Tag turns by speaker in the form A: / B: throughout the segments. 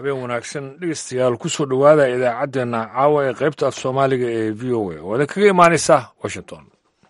A: habeen wanaagsan dhegeystayaal kusoo dhowaada idaacaddeenna caawa ee qaybta af soomaaliga ee v o a oo idin kaga imaanaysa washington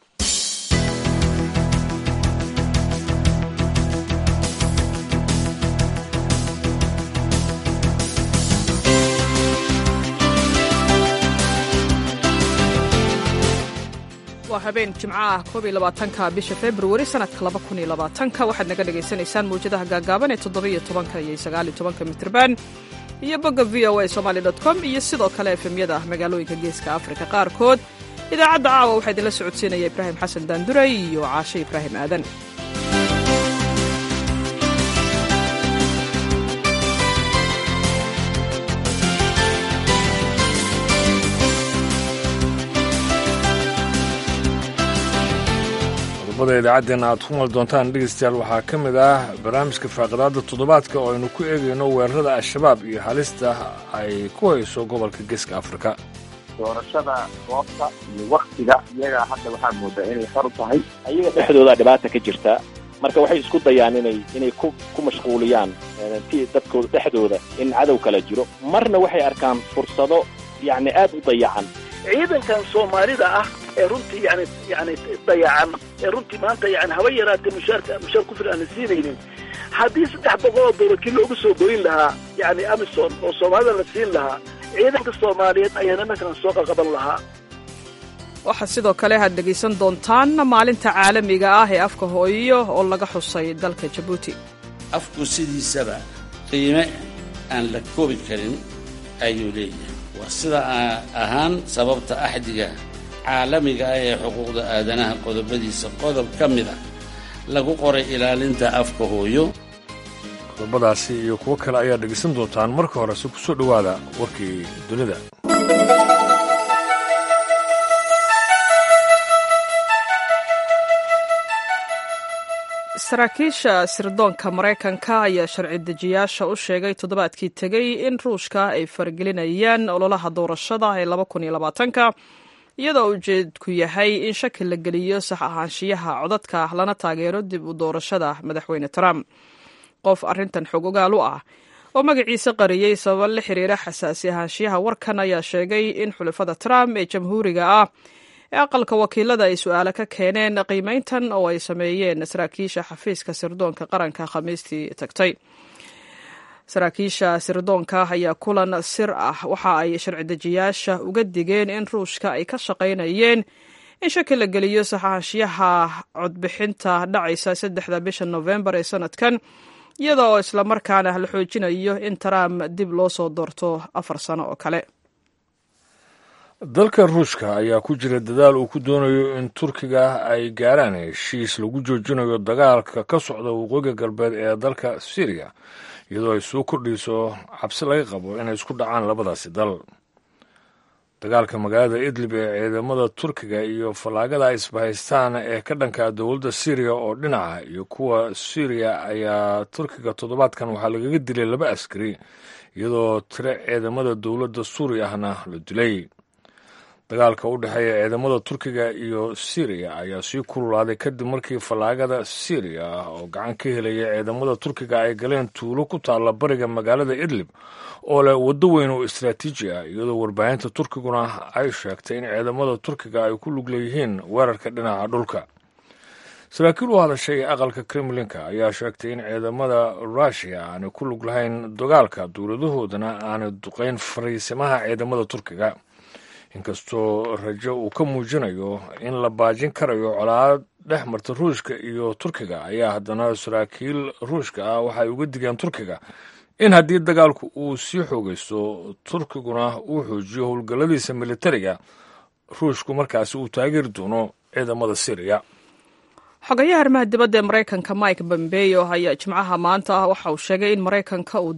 B: waa habeen jimco ah koob iyo labaatanka bisha februari sanadka laba kun iyo labaatanka waxaad naga dhagaysanaysaan mawjadaha gaagaaban ee toddobiyo tobanka iyo sagaaliyo tobanka mitrban iyo bogga v o a somaali dot com iyo sidoo kale efemyada magaalooyinka geeska afrika qaarkood idaacadda caawa waxaa idinla socodsiinaya ibraahim xasan daanduray iyo caashe ibraahim aadan
A: qodobada idaacaddeena aad ku mal doontaan dhegeystayaal waxaa ka mid ah barnaamijka faaqidaada toddobaadka oo aynu ku eegayno weerarada al-shabaab iyo halista ay ku hayso gobolka geeska afrika
C: doorashada goobta iyo waktiga iyaga hadda waxaa moodaa inay xor tahay ayaga dhexdooda dhibaata ka jirta marka waxay isku dayaan inay inay ku ku mashquuliyaan ti dadkooda dhexdooda in cadow kala jiro marna waxay arkaan fursado yacni aad u dayacan
D: ciidankan soomaalida ah ee runtii yani yani dayacan ee runtii maanta yani haba yaraatee mushaarka mushaar ku filan aan siinaynin haddii saddex boqol oo doolar kii loogu soo goyn lahaa yani amison oo soomaalida la siin lahaa ciidanka soomaaliyeed ayaan imankan soo qaqaban lahaa
B: waxaa sidoo kale aad dhegaysan doontaan maalinta caalamiga ah ee afka hooyo oo laga xusay dalka jabuuti
E: afku sidiisaba qiime aan la koobi karin ayuu leeyahay waa sida ahaan sababta axdiga caalamiga ah ee xuquuqda aadanaha qodobadiisa qodob ka mid ah lagu qoray ilaalinta afka hooyo
A: qodobadaasi iyo kuwo kale ayaad dhegaysan doontaan marka horese ku soo dhowaada warkii dunida
B: saraakiisha sirdoonka maraykanka ayaa sharci dejiyaasha u sheegay toddobaadkii tegey in ruushka ay faragelinayaan ololaha doorashada ee laba kun iyo labaatanka iyadoo ujeedku yahay in shaki la geliyo sax ahaanshiyaha codadka lana taageero dib u doorashada madaxweyne trump qof arrintan xog ogaal u ah oo magaciisa qariyey sababa la xiriira xasaasi ahaanshiyaha warkan ayaa sheegay in xulafada trump ee jamhuuriga ah ee aqalka wakiilada ay su-aalo ka keeneen qiimeyntan oo ay sameeyeen saraakiisha xafiiska sirdoonka qaranka khamiistii tagtay saraakiisha sirdoonka ayaa kulan sir ah waxa ay sharci dejiyaasha uga digeen in ruushka ay ka shaqaynayeen in shaki la geliyo saxaanshiyaha codbixinta dhacaysa saddexda bisha nofembar ee sanadkan iyada oo islamarkaana la xoojinayo in trump dib loo soo doorto afar sano oo kale
A: dalka ruushka ayaa ku jira dadaal uu ku doonayo in turkiga ay gaaraan heshiis lagu joojinayo dagaalka ka socda waqooyiga galbeed ee dalka syriya iyadoo ay soo kordhayso cabsi laga qabo inay isku dhacaan labadaasi dal dagaalka magaalada idlib ee ciidamada turkiga iyo fallaagada ay isbahaystaan ee ka dhanka dowladda syriya oo dhinaca iyo kuwa syriya ayaa turkiga toddobaadkan waxaa lagaga dilay laba askari iyadoo tiro ciidamada dowladda suuriya ahna la dilay dagaalka u dhexeeya ciidamada turkiga iyo syriya ayaa sii kululaaday kadib markii fallaagada syriya oo gacan ka helaya ciidamada turkiga ay galeen tuulo ku taalla bariga magaalada idlib oo leh waddo weyn oo istraatiiji ah iyadoo warbaahinta turkiguna ay sheegtay in ciidamada turkiga ay ku lug leeyihiin weerarka dhinaca dhulka saraakiil u hadashay aqalka kremlinka ayaa sheegtay in ciidamada ruushiya aanay ku lug lahayn dagaalka dowladahoodana aanay duqayn fariisimaha ciidamada turkiga inkastoo rajo uu ka muujinayo in la baajin karayo colaad dhex marta ruushka iyo turkiga ayaa haddana saraakiil ruushka ah waxay uga digeen turkiga in haddii dagaalku uu sii xoogaysto turkiguna uu xoojiyo howlgalladiisa militariga ruushku markaasi uu taageeri doono ciidamada syriya
B: xogayaha arrimaha dibadda ee maraykanka mike bombeyo ayaa jimcaha maanta waxa uu sheegay in maraykanka uu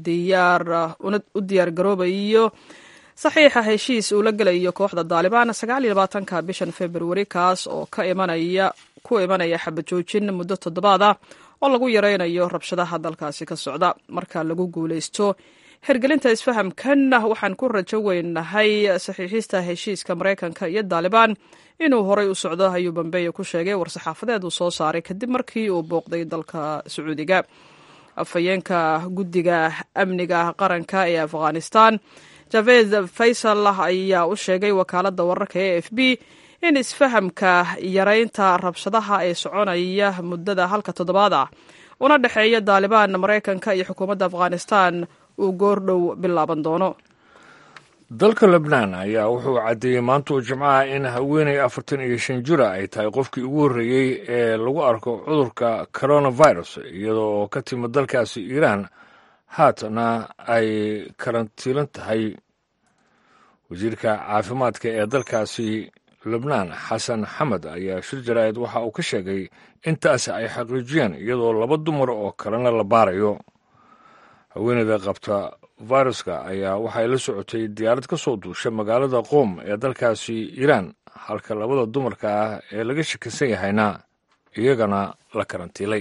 B: u diyaar garoobayo saxiixa heshiis uu la gelayo kooxda daalibaan sagaal iyo labaatanka bishan februari kaas oo ka imanaya ku imanaya xabajoojin muddo toddobaad ah oo lagu yaraynayo rabshadaha dalkaasi ka socda marka lagu guulaysto hergelinta isfahamkan waxaan ku rajo weynahay saxiixista heshiiska maraykanka iyo daalibaan inuu horay u socdo ayuu bambeyo ku sheegay war-saxaafadeed uu soo saaray kadib markii uu booqday dalka sacuudiga afhayeenka guddiga amniga qaranka ee afghanistan javed faysal ayaa u sheegay wakaaladda wararka e f b in isfahamka yaraynta rabshadaha ee soconaya muddada halka toddobaad ah una dhexeeya daalibaan maraykanka iyo xukuumadda afghanistan uu goordhow bilaaban doono
A: dalka lebnaan ayaa wuxuu caddeeyey maanta oo jimcaha in haweeney afartan iyo shan jira ay tahay qofkii ugu horreeyey ee lagu arko cudurka coronavirus iyadoo oo ka timid dalkaasi iiraan haatana ay karantiilan tahay wasiirka caafimaadka ee dalkaasi lebnaan xasan xamed ayaa shir jaraa'id waxa uu ka sheegay intaasi ay xaqiijiyeen iyadoo laba dumar oo kalena la baarayo haweeneyda qabta viruska ayaa waxay la socotay diyaarad ka soo duusha magaalada qoom ee dalkaasi iiraan halka labada dumarka ah ee laga shakisan yahayna iyagana la karantiilay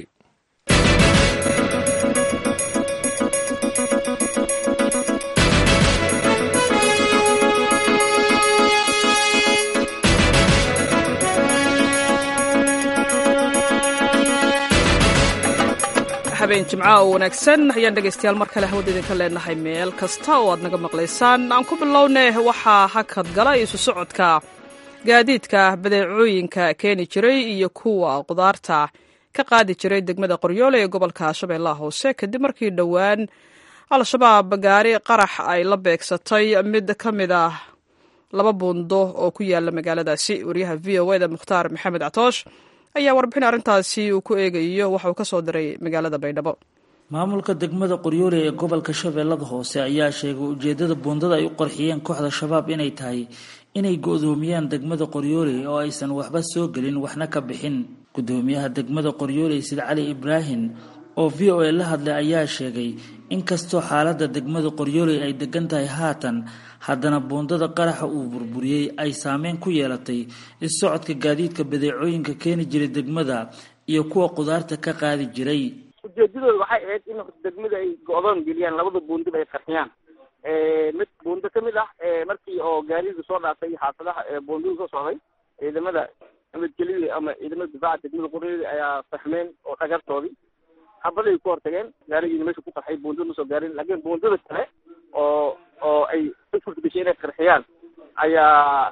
B: habeen jimca oo wanaagsan ayaan dhegaystayaal mar kale hawada idinka leenahay meel kasta oo aad naga maqlaysaan aan ku bilownay waxaa hakad gala isu socodka gaadiidka badeecooyinka keeni jiray iyo kuwa qudaarta ka qaadi jiray degmada qoryoole ee gobolka shabeellaha hoose kadib markii dhowaan al-shabaab gaari qarax ay la beegsatay mid ka mid ah laba buundo oo ku yaala magaaladaasi wariyaha v o eda mukhtaar maxamed catoosh ayaa warbixin arrintaasi uu ku eegayo waxa uu ka soo diray magaalada baydhabo
F: maamulka degmada qoryoole ee gobolka shabeellada hoose ayaa sheegay ujeedada buundada ay u qarxiyeen kooxda shabaab inay tahay inay go-doomiyaan degmada qoryoole oo aysan waxba soo gelin waxna ka bixin gudoomiyaha degmada qoryoole sid cali ibraahim oo v o a la hadlay ayaa sheegay inkastoo xaaladda degmada qoryoole ay degan tahay haatan haddana buundada qaraxa uu burburiyey ay saameyn ku yeelatay is-socodka gaadiidka badeecooyinka keeni jiray degmada iyo kuwa qudaarta ka qaadi jiray
G: ujeedadooda waxay ahayd in degmada ay go-doon geliyaan labada buundaba ay qarxiyaan mid buundo ka mid ah markii oo gaariga soo dhaafay xaafadaha buundada soo socday ciidamada nabadgelyo ama ciidamada difaaca degmada qoryoole ayaa fahmeen oo dhagartoodii habaday ku hortageen gaarigiina meesha ku qarxay buundada ma soo gaarin laakiin buundada kale oo oo ay u furtgashay inay qarxiyaan ayaa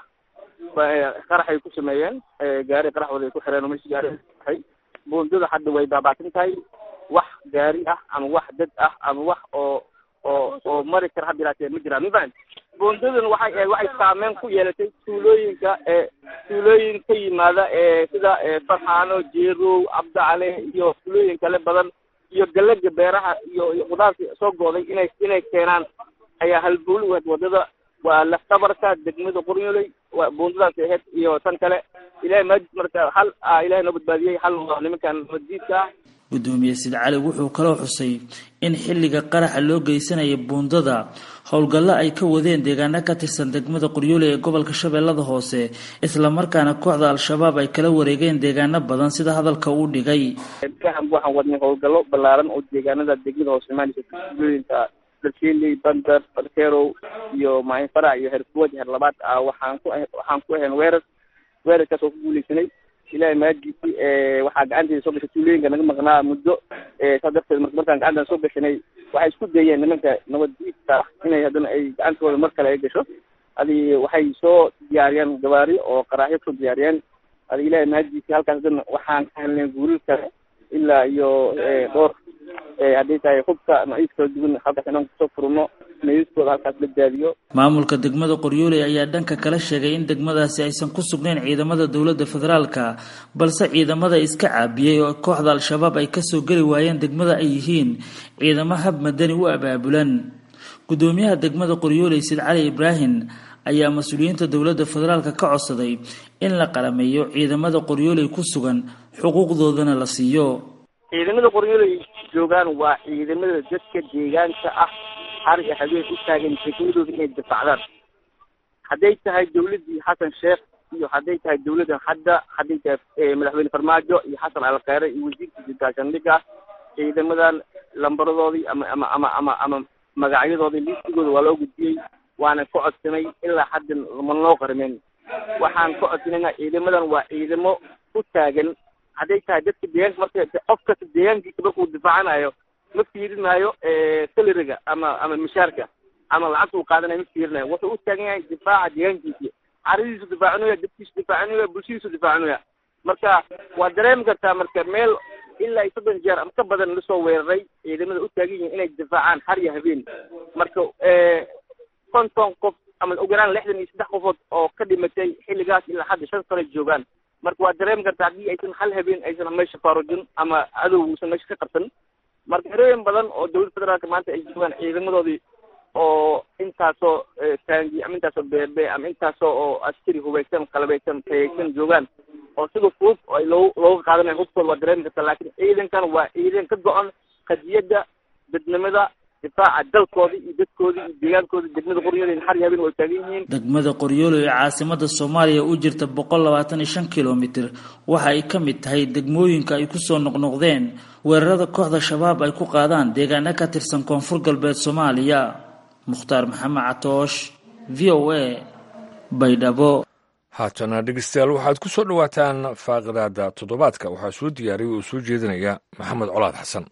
G: qaraxay ku sameeyeen gaari qaraxooda ay ku xireen oo meesha gaari qarxay buundada hadda way baabaatin tahay wax gaari ah ama wax dad ah ama wax oo oo oo mari kara hadda ilaatee ma jiraan mafahant buundadan waxay ahayd waxay saameyn ku yeelatay tuulooyinka ee tuulooyin ka yimaada ee sida farxaano jeerow cabdicale iyo tuulooyin kale badan iyo galaga beeraha iyo iyo qudaarta soo gooday inay inay keenaan ayaa halbuuli u ahayd wadada waa laftabarka degmada qoryooley waa buundadaas ahayd iyo tan kale ilahay maajid marka hal ilahay noo badbaadiyey hal waa nimankan madiidka ah
F: gudoomiye sid cali wuxuu kaloo xusay in xilliga qaraxa loo geysanaya buundada howlgallo ay ka wadeen deegaano ka tirsan degmada qoryoole ee gobolka shabeellada hoose islamarkaana kooxda al-shabaab ay kala wareegeen deegaano badan sida hadalka uu dhigay
G: waxaan wadnay howlgallo ballaaran oo deegaanada degmada hoose imaanaysa tuulooyinka dalkeeley bandar barkerow iyo maahin farac iyo herfuwad her labaad ah waxaan ku waxaan ku ahayn weerar weerarkaas oo ku guuleysanay ilahay maadiisi waxaa gacanteeda soo gashay tuulooyinka naga maqnaa muddo saas darteed marka markaan gacantan soo gashanay waxay isku dayeen nimanka nabaddiidka inay haddana ay gacantooda mar kale ay gasho adi waxay soo diyaariyeen gawaari oo qaraaxyo kusoo diyaariyeen adi ilahay maadiisi halkaas haddana waxaan ka helnay guulal kale ilaa iyo dhowr hadday tahay hubka nocyis kala duwan halkaas inaan kusoo furno meydadkooda halkaas la daadiyo
F: maamulka degmada qoryooley ayaa dhanka kala sheegay in degmadaasi aysan ku sugnayn ciidamada dowladda federaalka balse ciidamada iska caabiyey oo kooxda al-shabaab ay kasoo geli waayeen degmada ay yihiin ciidamo hab madani u abaabulan gudoomiyaha degmada qoryooley sid cali ibraahim ayaa mas-uuliyiinta dowladda federaalka ka codsaday in la qalameeyo ciidamada qoryooley ku sugan xuquuqdoodana la siiyo
G: ciidamada qoryooley joogaan waa ciidamada dadka deegaanka ah har iyo habeen u taagan degmadooda inay difacdaan hadday tahay dawladdii xasan sheekh iyo hadday tahay dawladdan hadda hadday tahay madaxweyne farmaajo iyo xasan alkheyre iyo wasiirkiisa gaashaandhigga ciidamadan lambaradoodii ama ama ama ama ama magacyadoodii liistigooda waa loo gudbiyey waana ka codsanay ilaa hadda ma noo qarmeen waxaan ka codsanayna ciidamadan waa ciidamo u taagan hadday tahay dadka deegaanka marka qof kasta deegaankiisa markuu difaacanayo ma fiirinayo salariga ama ama mishaarka ama lacagta uu qaadanayo ma fiirinayo wuxuu u taagan yahay difaaca deegaankiisi caradiisu difaacinaya dadkiisu difaacinaya bulshadiisu difaacinaya marka waa dareemi kartaa marka meel ilaa iyo soddon jeer ama ka badan lasoo weeraray ciidamada u taagan yihiin inay difaacaan har iyo habeen marka konton qof ama ugu yaraan lixdan iyo saddex qofood oo ka dhimatay xilligaas ilaa hadda shan sano joogaan marka waa dareemi kartaa haddii aysan hal habeen aysan meesha faarujin ama cadow uusan meesha ka qabsan marka herooyin badan oo dowladda federaalka maanta ay joogaan ciidamadoodii oo intaasoo taangi ama intaasoo beebe ama intaasoo oo askari hubaysan qalabeysan tayaysan joogaan oo sida fudud oo ay loo looga qaadanayo hubkooda waa dareemi kartaa laakiin ciidankan waa ciidan ka go-an qadiyadda dadnimada difaaca dalkooda iyo dadkooda iyo deegaankooda degmada qoryoole har iyo habeen way taagan yihiin
F: degmada qoryoole ee caasimada soomaaliya u jirta boqol labaatan iyo shan kilomitir waxa ay ka mid tahay degmooyinka ay kusoo noqnoqdeen weerarada kooxda shabaab ay ku qaadaan deegaano ka tirsan koonfur galbeed soomaaliya mukhtaar maxamed catoosh v o a baydhabo
A: haatana dhegeystayaal waxaad ku soo dhowaataan faaqidaada toddobaadka waxaa soo diyaariyay oo soo jeedinaya maxamed colaad xasan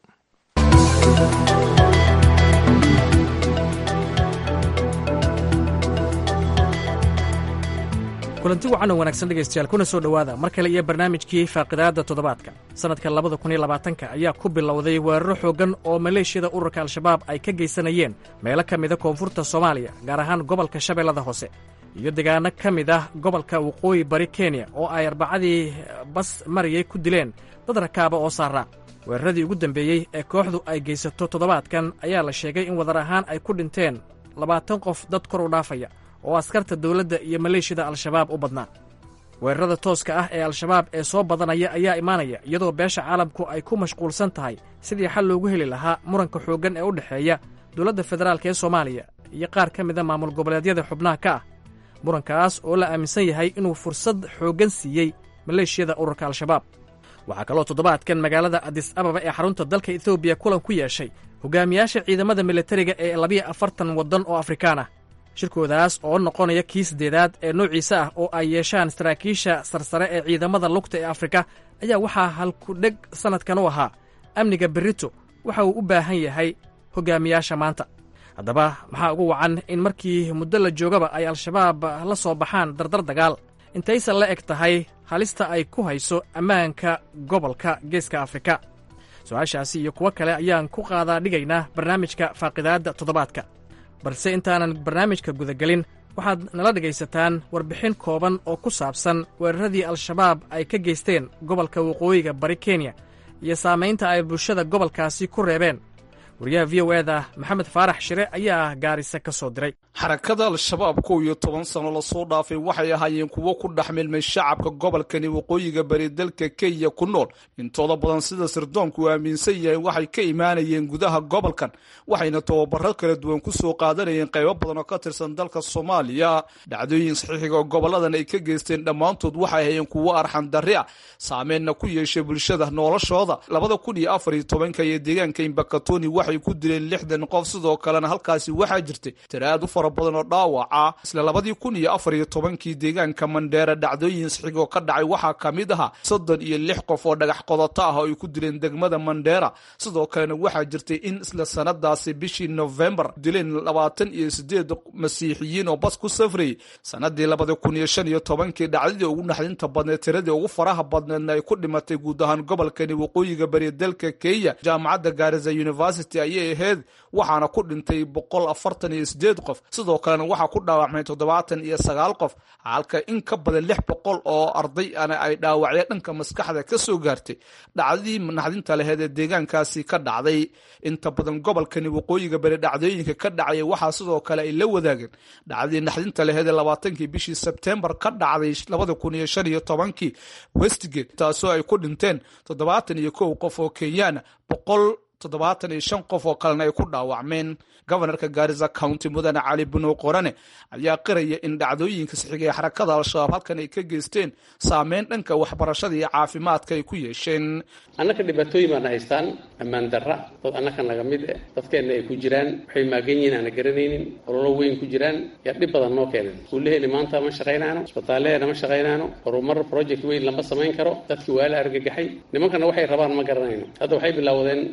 H: kulanti wacan oo wanaagsan dhegaystayaal kuna soo dhowaada mar kale iyo barnaamijkii faaqidaadda toddobaadka sannadka labada kun iyo labaatanka ayaa ku bilowday weeraro xooggan oo maleeshiyada ururka al-shabaab ay ka geysanayeen meelo ka mida koonfurta soomaaliya gaar ahaan gobolka shabeellada hoose iyo deegaano ka mid ah gobolka waqooyi bari kenya oo ay arbacadii bas mariyay ku dileen dad rakaaba oo saaraa weeraradii ugu dambeeyey ee kooxdu ay geysato toddobaadkan ayaa la sheegay in wadar ahaan ay ku dhinteen labaatan qof dad kor u dhaafaya oo askarta dowladda iyo maleeshiyada al-shabaab u badnaa weerarada tooska ah ee al-shabaab ee soo badanaya ayaa imaanaya iyadoo beesha caalamku ay ku mashquulsan tahay sidii xal loogu heli lahaa muranka xooggan ee u dhexeeya dowladda federaalk ee soomaaliya iyo qaar ka mida maamul goboleedyada xubnaha ka ah murankaas oo la aaminsan yahay inuu fursad xooggan siiyey maleeshiyada ururka al-shabaab waxaa kaloo toddobaadkan magaalada adis ababa ee xarunta dalka etoobiya kulan ku yeeshay hogaamiyaasha ciidamada militariga ee labiyo afartan waddan oo afrikaan ah shirkoodaas oo noqonaya kii saddeedaad ee noociisa ah oo ay yeeshaan saraakiisha sarsare ee ciidamada lugta ee afrika ayaa waxaa halkudheg sannadkan u ahaa amniga berito waxa uu u baahan yahay hogaamiyaasha maanta haddaba maxaa ugu wacan in markii muddo la joogaba ay al-shabaab la soo baxaan dardar dagaal intaysan la eg tahay halista ay ku hayso ammaanka gobolka geeska afrika su-aashaasi iyo kuwo kale ayaan ku qaadaa dhigaynaa barnaamijka faaqidaadda toddobaadka balse intaanan barnaamijka gudagelin waxaad nala dhegaysataan warbixin kooban oo ku saabsan weeraradii al-shabaab ay ka geysteen gobolka waqooyiga bari kenya iyo saamaynta ay bulshada gobolkaasi ku reebeen wariyaha v o eda maxamed faarax shire ayaa gaarisa ka soo diray
I: xarakada al-shabaab kow iyo toban sano lasoo dhaafay waxay ahaayeen kuwo ku dhex milmay shacabka gobolkani waqooyiga bari dalka kenya ku nool intooda badan sida sirdoonku uu aaminsan yahay waxay ka imaanayeen gudaha gobolkan waxayna tababaro kala duwan ku soo qaadanayeen qaybo badan oo ka tirsan dalka soomaaliya dhacdooyin saxiixiga oo goboladan ay ka geysteen dhammaantood waxay hayeen kuwo arxan darri ah saameenna ku yeeshay bulshada noloshooda labada kun iyo afar iyo tobanka iyo deegaanka imbakatoni waxay ku dileen lixdan qof sidoo kalena halkaasi waxaa jirtay tiraad u fara badan oo dhaawaca isla labadii kun iyo afar iyo tobankii deegaanka mandheera dhacdooyin saxiigoo ka dhacay waxaa ka mid ahaa soddon iyo lix qof oo dhagax qodoto ah oo ay ku dileen degmada mandheera sidoo kalena waxaa jirtay in isla sanadaasi bishii novembar dileen labaatan iyo sideed masiixiyiin oo bas ku safrayay sanadii labada kun iyo shan iyo tobankii dhacdadii ugu naxdinta badneed tiradii ugu faraha badneedna ay ku dhimatay guud ahaan gobolkani waqooyiga bari dalka kenya jaamacadda gaariza university ayay ahayd waxaana ku dhintay boqol afartan iyo sideed qof sidoo kalena waxaa ku dhaawacmay toddobaatan iyo sagaal qof halka in ka badan lix boqol oo arday ana ay dhaawacya dhanka maskaxda ka soo gaartay dhacdadii naxdinta laheed ee deegaankaasi ka dhacday inta badan gobolkani waqooyiga bari dhacdooyinka ka dhacaya waxaa sidoo kale ay la wadaageen dhacdadii naxdinta laheed ee labaatankii bishii sebtembar ka dhacday labada kun iyo shan iyo tobankii westgate taasoo ay ku dhinteen toddobaatan iyo kow qof oo kenyaana boqol toddobaatan iyo shan qof oo kalena ay ku dhaawacmeen gobanarka gaarisa county mudane cali bunow qorane ayaa qiraya in dhacdooyinka saxiga ee xarakada al-shabaab halkan ay ka geysteen saameyn dhanka waxbarashada iyo caafimaadka ay ku yeesheen
J: annaka dhibaatooyin baana haystaan ammaan darra dad annaka naga mid eh dadkeenna ay ku jiraan waxay maagan yihiin aana garanaynin ololo weyn ku jiraan yaa dhib badan noo keenan iskuullaheeni maanta ma shaqaynaano isbitaallaheena ma shaqaynaano horumar project weyn lama samayn karo dadkii waa la argagaxay nimankana waxay rabaan ma garanayno hadda waxay bilowdeen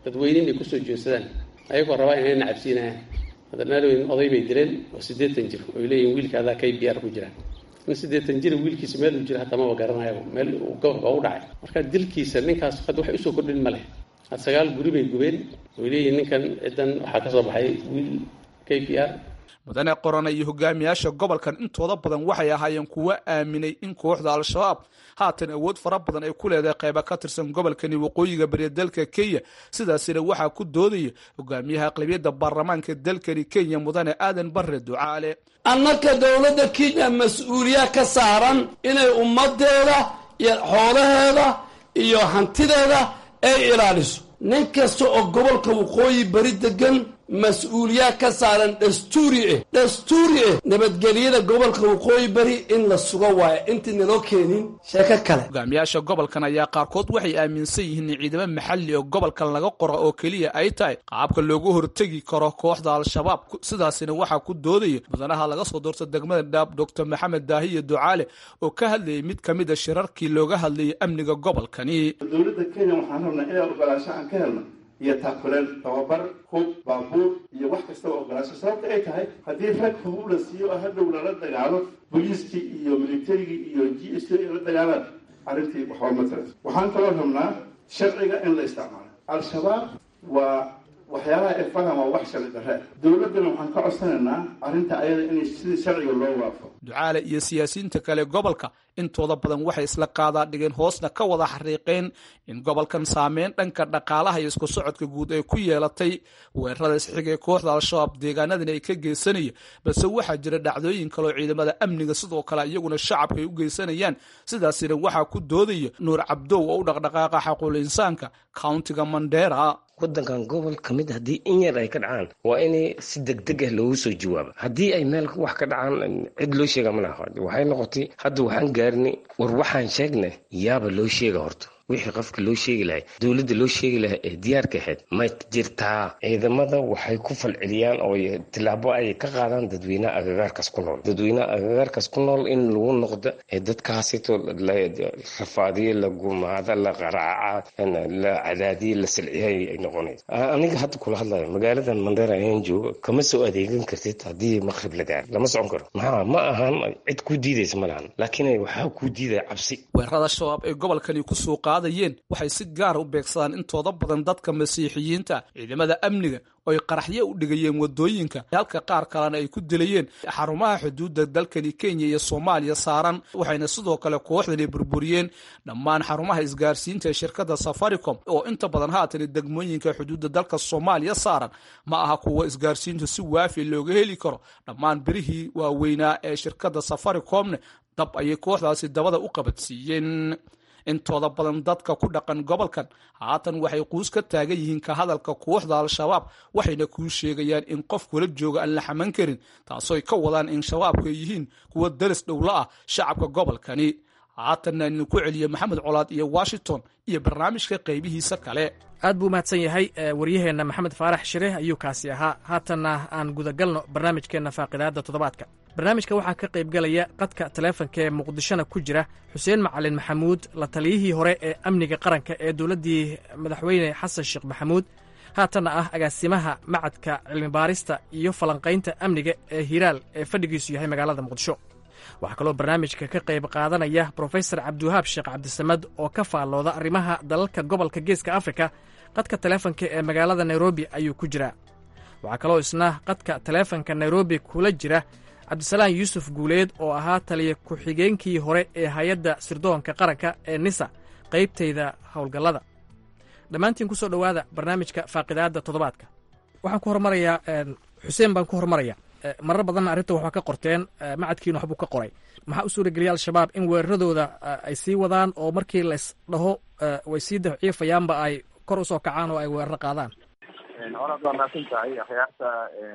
J: dadweyne inay kusoo joodsadaan ayagoo rabaa inay nacabsiinayaan hadda maalweyn oday bay dileen oo siddeetan jir oy leeyihin wiilka adaa k b r ku jiraan nin siddeetan jira wiilkiisa meel uu jira hataa maba garanayaba meel uu gobolka u dhacay marka dilkiisa ninkaas hadda wax usoo kordhin ma leh had sagaal guri bay gubeen oy leeyihin ninkan ciddan waxaa ka soo baxay wiil k b r
I: mudane qorane iyo hogaamiyaasha gobolkan intooda badan waxay ahaayeen kuwo aaminay in kooxda al-shabaab haatan awood fara badan ay ku leedahay qayba ka tirsan gobolkani waqooyiga bariya dalka kenya sidaasina waxaa ku doodaya hogaamiyaha aqlabiyadda baarlamaanka dalkani kenya mudane aadan bare ducaale
K: annaka dowladda kenya mas-uuliya ka saaran inay ummadeeda iyo xoolaheeda iyo hantideeda ay ilaaliso nin kasta oo gobolka waqooyi bari degan mas-uuliyaa ka saaran dastuuri ah dastuuri ah nabadgelyada gobolka waqooyi bari in la sugo waayo intii naloo keenin sheeko kale
I: hogaamiyaasha gobolkan ayaa qaarkood waxay aaminsan yihiin in ciidamo maxalli oo gobolkan laga qoro oo keliya ay tahay qaabka loogu hortegi karo kooxda al-shabaab sidaasina waxaa ku doodaya mudanaha laga soo doorta degmada dhaab doctor maxamed daahiye ducaale oo ka hadlayay mid ka mid a shirarkii looga hadlayay amniga gobolkani
L: dowladda kenya waxaan rabnaa inaan ogolaansho aan ka helno iyo taakuleen tababar hub baabuur iyo wax kastaba ogolaasho sababta ay tahay haddii rag hubub la siiyo oo hadhow lala dagaalo booliiskii iyo militarigii iyo g s ay la dagaalaan arrintii waxba ma taras waxaan kaloo rabnaa sharciga in la isticmaalo al-shabaab waa waxyaalaha ay faham waa wax sharci darre dowladdana waxaan ka codsanaynaa arrinta ayada in sidii sharciga loo waafo
I: ducaale iyo siyaasiyiinta kale gobolka intooda badan waxay isla qaadaa dhigeen hoosna ka wada xariiqeen in gobolkan saameyn dhanka dhaqaalaha iyo isku socodka guud ay ku yeelatay weerarada isxiga ee kooxda al-shabaab deegaanadani ay ka geysanaya balse waxaa jira dhacdooyin kaleoo ciidamada amniga sidoo kale iyaguna shacabka ay u geysanayaan sidaasina waxaa ku doodaya nuur cabdow oo u dhaqdhaqaaqa xaquul insaanka countiga mandera
M: waddankan gobol ka mid haddii in yar ay ka dhacaan waa in si degdeg ah loogu soo jawaaba haddii ay meel wax ka dhacaan cid loo sheega ma laha waxay noqotay hadda waxaan gaarnay war waxaan sheegnay yaaba loo sheega horta wixii qofka loo sheegi lahay dowladda loo sheegi lahay ee diyaarka ahayd ma jirtaa ciidamada waxay ku falceliyaan oo tilaabo ay ka qaadaan dadweynaha agagaarkaas ku nool dadweynaha agagaarkaas ku nool in lagu noqdo ee dadkaasito la rafaadiyo la gumaada la qaraaca la cadaadiyo la silciyay ay noqonayso aniga hadda kula hadlayo magaaladan mandera ayaan jooga kama soo adeegan kartid haddii maqrib la gaaro lama socon karo maxaa ma ahan cid kuu diidaysa ma lahan laakiin waxaa kuu diidaya cabsi
I: weerarada shabaab ee gobolkani ku soo qaadayeen waxay si gaara u beegsadaan intooda badan dadka masiixiyiinta ciidamada amniga oo ay qaraxyo u dhigayeen wadooyinka halka qaar kalena ay ku dilayeen xarumaha xuduudda dalkani kenya iyo soomaaliya saaran waxayna sidoo kale kooxdani burburiyeen dhammaan xarumaha isgaarsiinta ee shirkadda safaricom oo inta badan haatan degmooyinka xuduudda dalka soomaaliya saaran ma aha kuwa isgaarsiintu si waafi looga heli karo dhammaan birihii waaweynaa ee shirkadda safaricomne dab ayay kooxdaasi dabada u qabadsiiyeen intooda badan dadka ku dhaqan gobolkan haatan waxay quus ka taagan yihiin ka hadalka kooxda al-shabaab waxayna kuu sheegayaan in qof kula jooga aan la xaman karin taasooy ka wadaan in shabaabku ay yihiin kuwa daris dhowla ah shacabka gobolkani haatanna idinku celiya maxamed colaad iyo washington iyo barnaamijka qaybihiisa kale
H: aad buu mahadsan yahay waryaheenna maxamed faarax shire ayuu kaasi ahaa haatanna aan gudagalno barnaamijkeenna faaqidaadda toddobaadka barnaamijka waxaa ka qaybgalaya qadka taleefanka ee muqdishona ku jira xuseen macalin maxamuud la taliyihii hore ee amniga qaranka ee dowladdii madaxweyne xasan sheekh maxamuud haatanna ah agaasimaha macadka cilmibaarista iyo falanqaynta amniga ee hiraal ee fadhigiisu yahay magaalada muqdisho waxaa kaloo barnaamijka ka qayb qaadanaya brofesor cabdiwahaab sheekh cabdisamad oo ka faallooda arrimaha dalalka gobolka geeska afrika qadka taleefanka ee magaalada nairobi ayuu ku jiraa waxaa kaloo isna qadka taleefanka nairobi kula jira cabdisalaan yuusuf guuleed oo ahaa taliya ku-xigeenkii hore ee hay-adda sirdoonka qaranka ee nisa qaybtayda howlgallada dhammaantiin ku soo dhowaada barnaamijka faaqidaadda toddobaadka waxaan ku hormarayaa xuseen baan ku hormaraya marar badanna arrinta waxba ka qorteen macadkiina waxbuu ka qoray maxaa u suurageliyay al-shabaab in weeraradooda ay sii wadaan oo markii lays dhaho way sii dafciifayaanba ay kor usoo kacaan oo ay weeraro qaadaan
C: horaad waa mahadsan tahay akhyaarta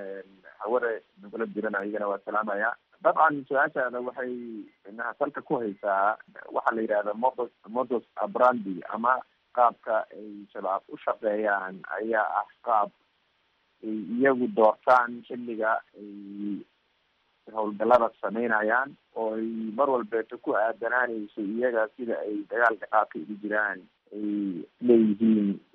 C: haware nagula jiran ayagana waa salaamaya dabcan su-aashaada waxay inaha salka ku haysaa waxaa la yidhahda modos modos abrandi ama qaabka ay shabaab u shaqeeyaan ayaa ah qaab ay iyagu doortaan xilliga ay howlgallada sameynayaan oo ay mar walbeeto ku aadanaanayso iyaga sida ay dagaalka qaabka ugu jiraan ay leeyihiin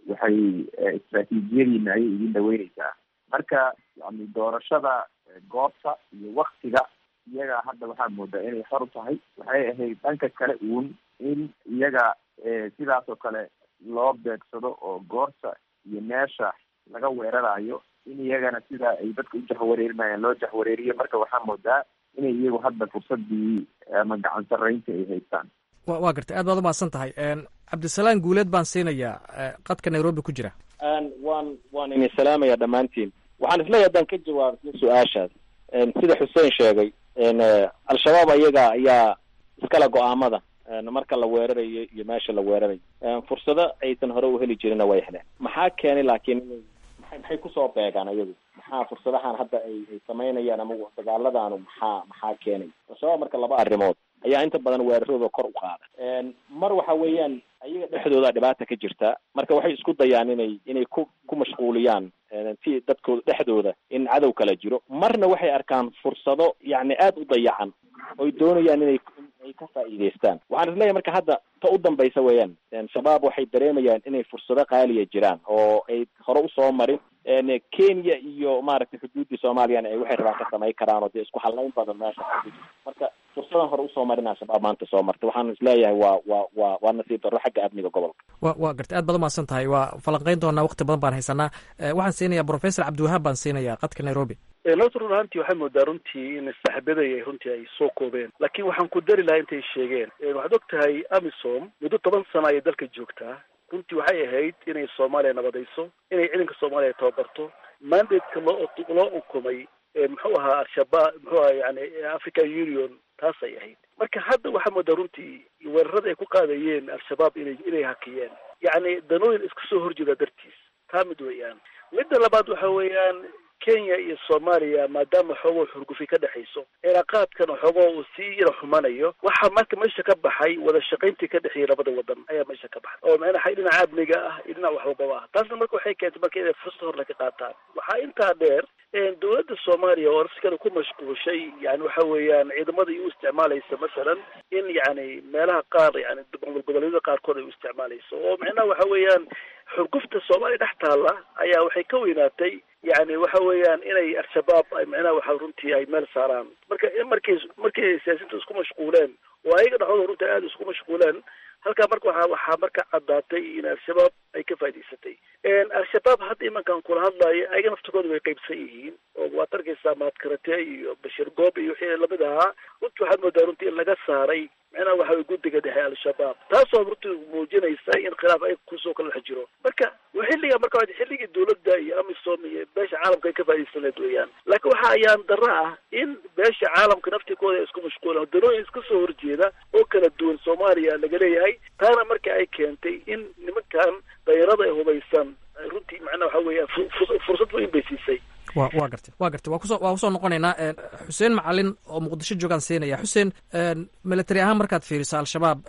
C: waxay istraatiijiyadiina ayay idin dhaweyneysaa marka yani doorashada goobta iyo waktiga iyaga hadda waxaa moodaa inay xor u tahay waxay ahayd dhanka kale uun in iyaga sidaas oo kale loo beegsado oo goorta iyo meesha laga weerarayo in iyagana sida ay dadka u jahwareerinayaan loo jahwareeriyo marka waxaa moodaa inay iyagu hadda fursadii ama gacan sarreynta ay haystaan
H: wa waa gartay aad baad umahadsan tahay cabdisalaan guuleed baan siinayaa qadka nairobi ku jira
C: waan waan idin salaamaya dhammaantiin waxaan isleeyahay haddaan ka jawaabtay su-aashaas sida xuseen sheegay al-shabaab ayaga ayaa iskale go-aamada marka la weerarayo iyo meesha la weerarayo fursado aysan hore u heli jirinna way heleen maxaa keenay laakiin maxay maxay kusoo beegaan ayagu maxaa fursadahan hadda ay ay samaynayaan ama dagaaladaanu maxaa maxaa keenay al-shabaab marka laba arrimood ayaa inta badan weerarooda kor u qaada mar waxa weeyaan ayaga dhexdooda dhibaata ka jirta marka waxay isku dayaan inay inay ku ku mashquuliyaan si dadkooda dhexdooda in cadow kala jiro marna waxay arkaan fursado yacni aada u dayacan oy doonayaan inay ay ka faa'iidaystaan waxaan isleeyahay marka hadda ta u dambaysa weeyaan shabaab waxay dareemayaan inay fursado qaaliya jiraan oo ay hore usoo marin kenya iyo maaragtay xuduuddii soomaaliyana ay waxay rabaan ka samayn karaan oo dee isku hallayn badan meesha marka fursadan hore usoo marinaa shabaab maanta soo martay waxaan isleeyahay waa waa waa waa nasiib darro xagga amniga gobolka
H: wa waa gartay aad baad umahadsan tahay waa falanqeyn doonaa waqti badan baan haysanaa waxaan siinayaa professor cabdiwahaab baan siinayaa qadka nairobi
D: nota run ahaantii waxay moodaa runtii in saaxiibadaya runtii ay soo koobeen laakiin waxaan ku dari lahaa intay sheegeen waxaad og tahay amisom muddo toban sano ayay dalka joogtaa runtii waxay ahayd inay soomaaliya nabadayso inay ciidanka soomaaliya tababarto mandateka loo loo ukumay muxuu ahaa al-shabaab muxuu ahaa yani african union taasay ahayd marka hadda waxaa moodaa runtii weerarada ay ku qaadayeen al-shabaab inay inay hakiyeen yacni danooyin iska soo horjeeda dartiis taa mid weeyaan midda labaad waxa weeyaan kenya iyo soomaaliya maadaama xoogoo xurgufi ka dhexayso cilaaqaadkan xoogoo uu sii yara xumanayo waxaa marka meesha ka baxay wada shaqayntii ka dhexeeyay labada wadan ayaa meesha ka baxay oo macnaha dhinaca amniga ah iyo dhinac waxwalbaba ah taasna marka waxay keentay marka inay fursad hor laga qaataan waxaa intaa dheer dowladda soomaaliya oo nafsikana ku mashquushay yani waxa weeyaan ciidamada ay u isticmaalaysa masalan in yani meelaha qaar yani goboleedyada qaarkood ay u isticmaalayso oo macnaha waxa weeyaan xurgufta soomaaliya dhex taalla ayaa waxay ka weynaatay yani waxa weeyaan inay al-shabaab ay macnaha waxa runtii ay meel saaraan marka markay markay siyaasiyiinta isku mashquuleen oo ayaga dhexdooda runtii aada isku mashquuleen halkaa marka waxaa waxaa marka caddaatay in al-shabaab ay ka faa'idaysatay al-shabaab hadda imankan kula hadlaayo ayaga naftigooda way qaybsan yihiin oo waad arkaysaa mahadkarate iyo bashir goob iyo wixii lamid ahaa runtii waxaad moodaa runtii in laga saaray macnaha waxa way guddiga dhexe al-shabaab taasoo runtii muujinaysa in khilaaf ay kusoo kala dhex jiro marka xilliga marka xilligii dowladda iyo amisom iyo beesha caalamka ay ka faa'idaysanayd weeyaan laakiin waxa ayaan darro ah in beesha caalamka naftikooda isku mashquulan danooyin iska soo horjeeda oo kala duwan soomaaliya laga leeyahay taana marka ay keentay in nimankan dayarada ay hubaysan runtii macnaha waxa weeyaan fursad weyn bay siisay
H: wa waa gartay waa gartay waa kuso waa kusoo noqonaynaa xuseen macalin oo muqdisho joogaan siinaya xuseen military ahaan markaad fiiriso al-shabaab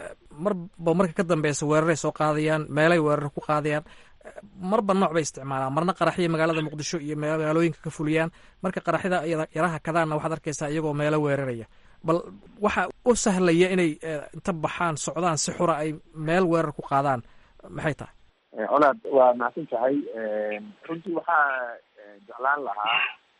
H: marba marka ka dambeysa weeraray soo qaadayaan meelay weerar ku qaadayaan marba nooc bay isticmaalaan marna qaraxya magaalada muqdisho iyo magaalooyinka ka fuliyaan marka qaraxyada yaraha kadaanna waxaad arkaysaa iyagoo meelo weeraraya bal waxa u sahlaya inay inta baxaan socdaan si xura ay meel weerar ku qaadaan maxay tahay
C: colaad waa mahadsan tahay runtii waxaa jeclaan lahaa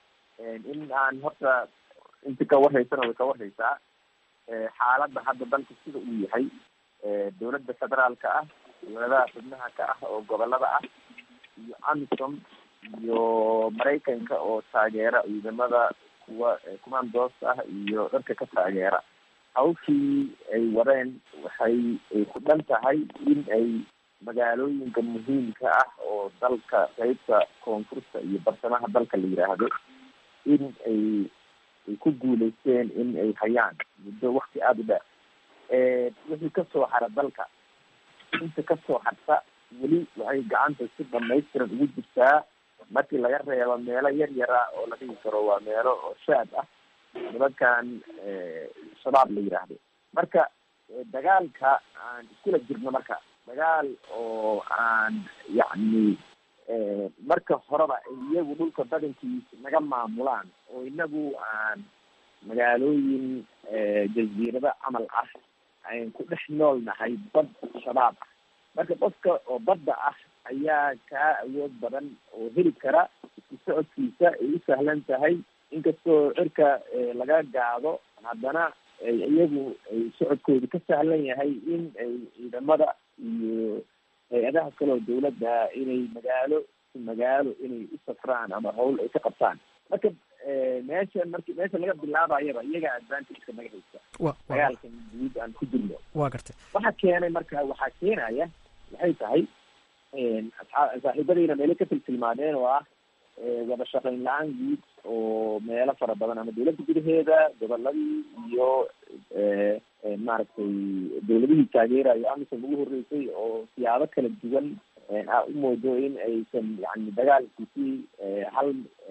C: in aan horta inti ka warhaysana way ka warhaysaa xaaladda hadda dalka sida uu yahay dowladda federaalka ah dowladaha xubnaha ka ah oo gobolada ah iyo amisom iyo maraykanka oo taageera ciidamada kuwa commandos ah iyo dharka ka taageera hawshii ay wadeen waxay ay ku dhan tahay in ay magaalooyinka muhiimka ah oo dalka qeybta koonfurta iyo barsamaha dalka la yidhaahdo in ay ay ku guuleysteen in ay hayaan muddo wakti aada u dheer wixii kasoo hara dalka inta kasoo harta weli waxay gacanta si dhamaystiran ugu jirtaa markii laga reebo meelo yar yara oo la dhigi karo waa meelo oo shaad ah nimankan shabaab la yidhaahdo marka dagaalka aan iskula jirno marka dagaal oo aan yacni marka horeba iyagu dhulka badankiisa naga maamulaan oo inagu aan magaalooyin jaziirado camal ah ayn ku dhex nool nahay bad shabaab ah marka qofka oo badda ah
G: ayaa kaa awood badan oo heli kara isku socodkiisa ay u sahlan tahay inkastoo cirka laga gaado haddana iyagu ay socodkoodu ka sahlan yahay in ay ciidamada iyo hay-adaha kale oo dawladda inay magaalo magaalo inay u safraan ama hawl ay ka qabtaan marka meesha marki meesha laga bilaabayaba iyagaa advantageka naga haysta dagaalkan guud aan ku jirno
H: wa gartay
G: waxa keenay marka waxaa keenaya waxay tahay saaxiibadayna meelo ka tiltilmaadeen oo ah wada shaqayn la-aan guud oo meelo fara badan ama dawladda gudaheeda goboladii iyo maaragtay dawladihii taageerayo amisom ugu horreysay oo siyaabo kala duwan a u moodo in aysan yani dagaalkiisii hal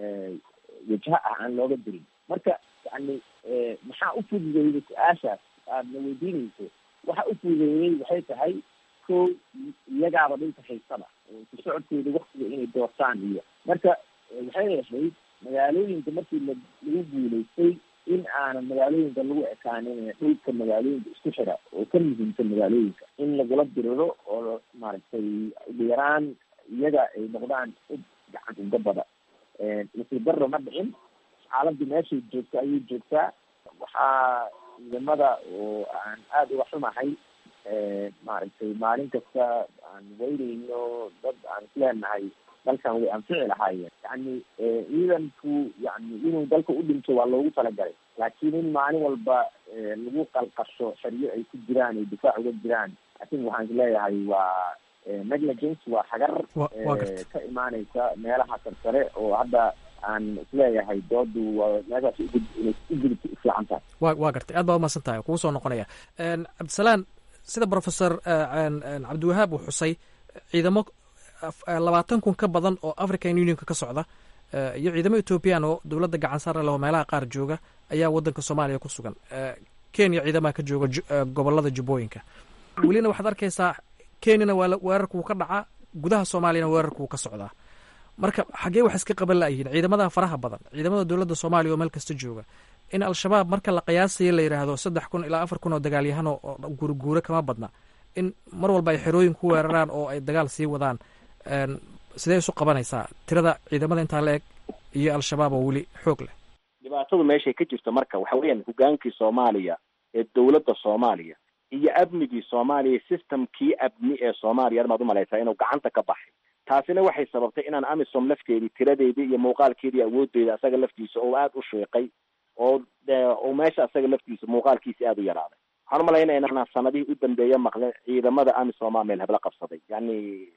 G: wajha ah aan looga dirin marka yani maxaa u fududeeyey su-aashaas aadna weydiinayso waxa u fududeeyey waxay tahay ko iyagaaba dhulka haysada oo ku socodkooda waktiga inay doortaan iyo marka waxay ahayd magaalooyinka markii la lagu guulaystay in aanan magaalooyinka lagu ekaanin dhulka magaalooyinka isku xira oo ka muhiimsan magaalooyinka in lagula diriro oo maaragtay ugu yaraan iyaga ay noqdaan id gacan ugabada nasiib darro ma dhicin xaaladdu meeshay joogto ayay joogtaa waxaa ciidamada oo aan aada uga xumahay maaragtay maalin kasta aan weyneyno dad aan isleenahay dalkan way anfici lahaayeen yani ciidanku yani inuu dalka u dhinto waa loogu talagalay laakiin in maalin walba lagu qalqasho xeryo ay ku jiraan ay difaac uga jiraan atin waxaan isleeyahay waa negligence waa xagar ka imaaneysa meelaha sarsare oo hadda aan isleeyahay doodu waa meeshaas inay ugudubta ufiican tahay
H: wa waa gartay aad baa umahadsan tahay kugu soo noqonaya cabdisalaan sida professor cabdiwahaab uu xusay ciidamo labaatan kun ka badan oo african unionka ka socda iyo ciidamo ethoobiyan oo dowladda gacan saare leh oo meelaha qaar jooga ayaa waddanka soomaaliya ku sugan kenya ciidamaha ka jooga gobolada jubbooyinka welina waxaad arkaysaa kenyana waa weerarka wuu ka dhacaa gudaha soomaaliyana weerarka wuu ka socdaa marka xaggee wax iska qaban la'yihiin ciidamada faraha badan ciidamada dowladda soomaaliya oo meel kasta jooga in al-shabaab marka la qiyaasayo la yidhaahdo saddex kun ilaa afar kun oo dagaalyahano oo guurguure kama badna in mar walba ay xerooyin ku weeraraan oo ay dagaal sii wadaan sidee isu qabanaysaa tirada ciidamada intaa la eg iyo al-shabaab oo weli xoog leh
C: dhibaatadu meeshay ka jirto marka waxa weeyaan hogaankii soomaaliya ee dowladda soomaaliya iyo amnigii soomaaliya systemkii amni ee soomaaliya maad umalaysaa inuu gacanta ka baxay taasina waxay sababtay inaan amisom lafteedii tiradeedii iyo muuqaalkeedii awooddeeda asaga laftiisa oo aada u sheeqay oo oo meesha asaga laftiisa muuqaalkiisi aada u yaraaday waxaan umalaynaya inaan sanadihii u dambeeya maqlen ciidamada amisomaa meel hebla qabsaday yani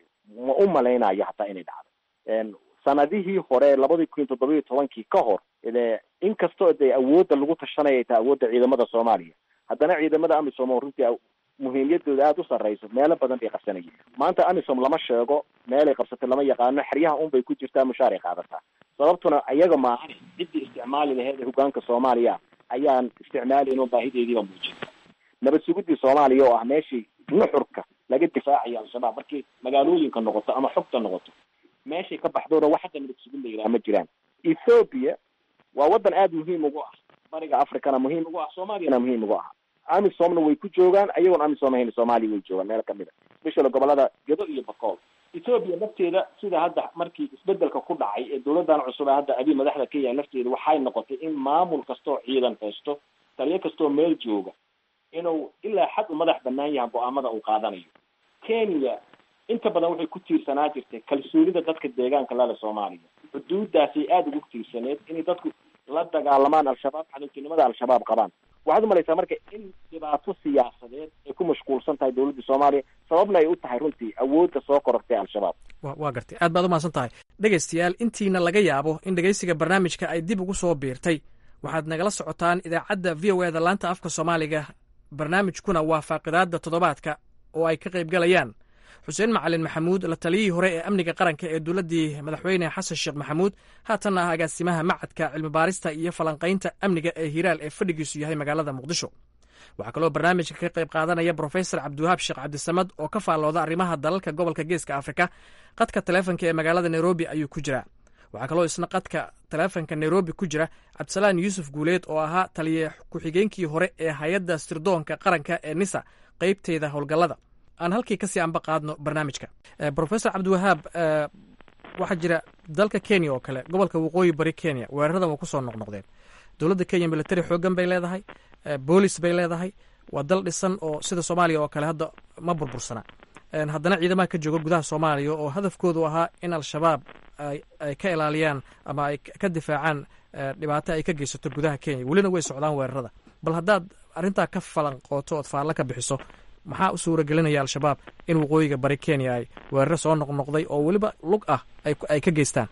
C: ma u malaynayo hataa inay dhacday sanadihii hore labadii kun iyo toddoba iyo tobankii ka hor inkastoo dee awoodda lagu tashanaya taa awoodda ciidamada soomaaliya haddana ciidamada amisom oo runtii muhiimiyadooda aada u sarreyso meelo badan bay qabsanayeen maanta amisom lama sheego meelay qabsatay lama yaqaano xeryaha un bay ku jirtaa mushaar ay qaadataa sababtuna iyaga maahan ciddii isticmaali laheyd ee hogaanka soomaaliya ayaan isticmaalayn oo baahideediiba muujinta nabad sugidii soomaaliya oo ah meeshii nuxurka laga difaacayo al-shabaab markay magaalooyinka noqoto ama xogta noqoto meeshay ka baxdoona wax hadda nabad sugid la yidhaha ma jiraan ethoopia waa waddan aada muhiim ugu ah bariga africana muhiim ugu ah soomaaliyana muhiim ugu ah amisomna way ku joogaan ayagoon amisom ahayn soomaaliya way joogaan meel kamid a especially gobolada gedo iyo bakool ethoopia lafteeda sida hadda markii isbedelka ku dhacay ee dowladan cusub ee hadda abi madaxda ka yahay lafteeda waxay noqotay in maamul kastoo ciidan haysto taliyo kastoo meel jooga inuu ilaa xad u madax banaan yahay go-aamada uu qaadanayo kenya inta badan waxay ku tiirsanaa jirtay kalsoonida dadka deegaanka lale soomaaliya xuduudaasay aada ugu tiirsaneed inay dadku la dagaalamaan al-shabaab cadowtinimada al-shabaab qabaan waxaad umalaysaa marka in dhibaato siyaasadeed ay ku mashquulsan tahay dowladda soomaaliya sababna ay u tahay runtii awoodda soo korortay al-shabaab
H: wa waa gartay aad baad umahadsan tahay dhegaystayaal intiina laga yaabo in dhegaysiga barnaamijka ay dib ugu soo biirtay waxaad nagala socotaan idaacadda v o e da laanta afka soomaaliga barnaamijkuna waa faaqidaadda toddobaadka oo ay ka qaybgalayaan xuseen macalin maxamuud la taliyihii hore ee amniga qaranka ee dowladdii madaxweyne xasan sheekh maxamuud haatanna ah agaasimaha macadka cilmibaarista iyo falanqaynta amniga ee hiraal ee fadhigiisu yahay magaalada muqdisho waxaa kaloo barnaamijka ka qayb qaadanaya brofesor cabdiwahaab sheekh cabdisamad oo ka faallooda arrimaha dalalka gobolka geeska afrika qadka taleefonka ee magaalada nairobi ayuu ku jiraa waxaa kaloo isna qadka taleefonka nairobi ku jira cabdisalaan yuusuf guuleed oo ahaa taliye ku-xigeenkii hore ee hay-adda sirdoonka qaranka ee nisa qeybteeda howlgallada aan halkii kasii anba qaadno barnaamijka professor cabdiwahaab waxaa jira dalka kenya oo kale gobolka waqooyi bari kenya weeraradan waa kusoo noqnoqdeen dowladda kenya military xoogan bay leedahay boolis bay leedahay waa dal dhisan oo sida soomaaliya oo kale hadda ma burbursana haddana ciidamaha ka jooga gudaha soomaaliya oo hadafkoodu ahaa in al-shabaab ay ka ilaaliyaan ama ay ka difaacaan dhibaato ay ka geysato gudaha kenya welina way socdaan weerarada bal haddaad arrintaa ka falanqooto ood faallo ka bixiso maxaa u suura gelinaya al-shabaab in waqooyiga bari kenya ay weeraro soo noqnoqday oo weliba lug ah ay ka geystaan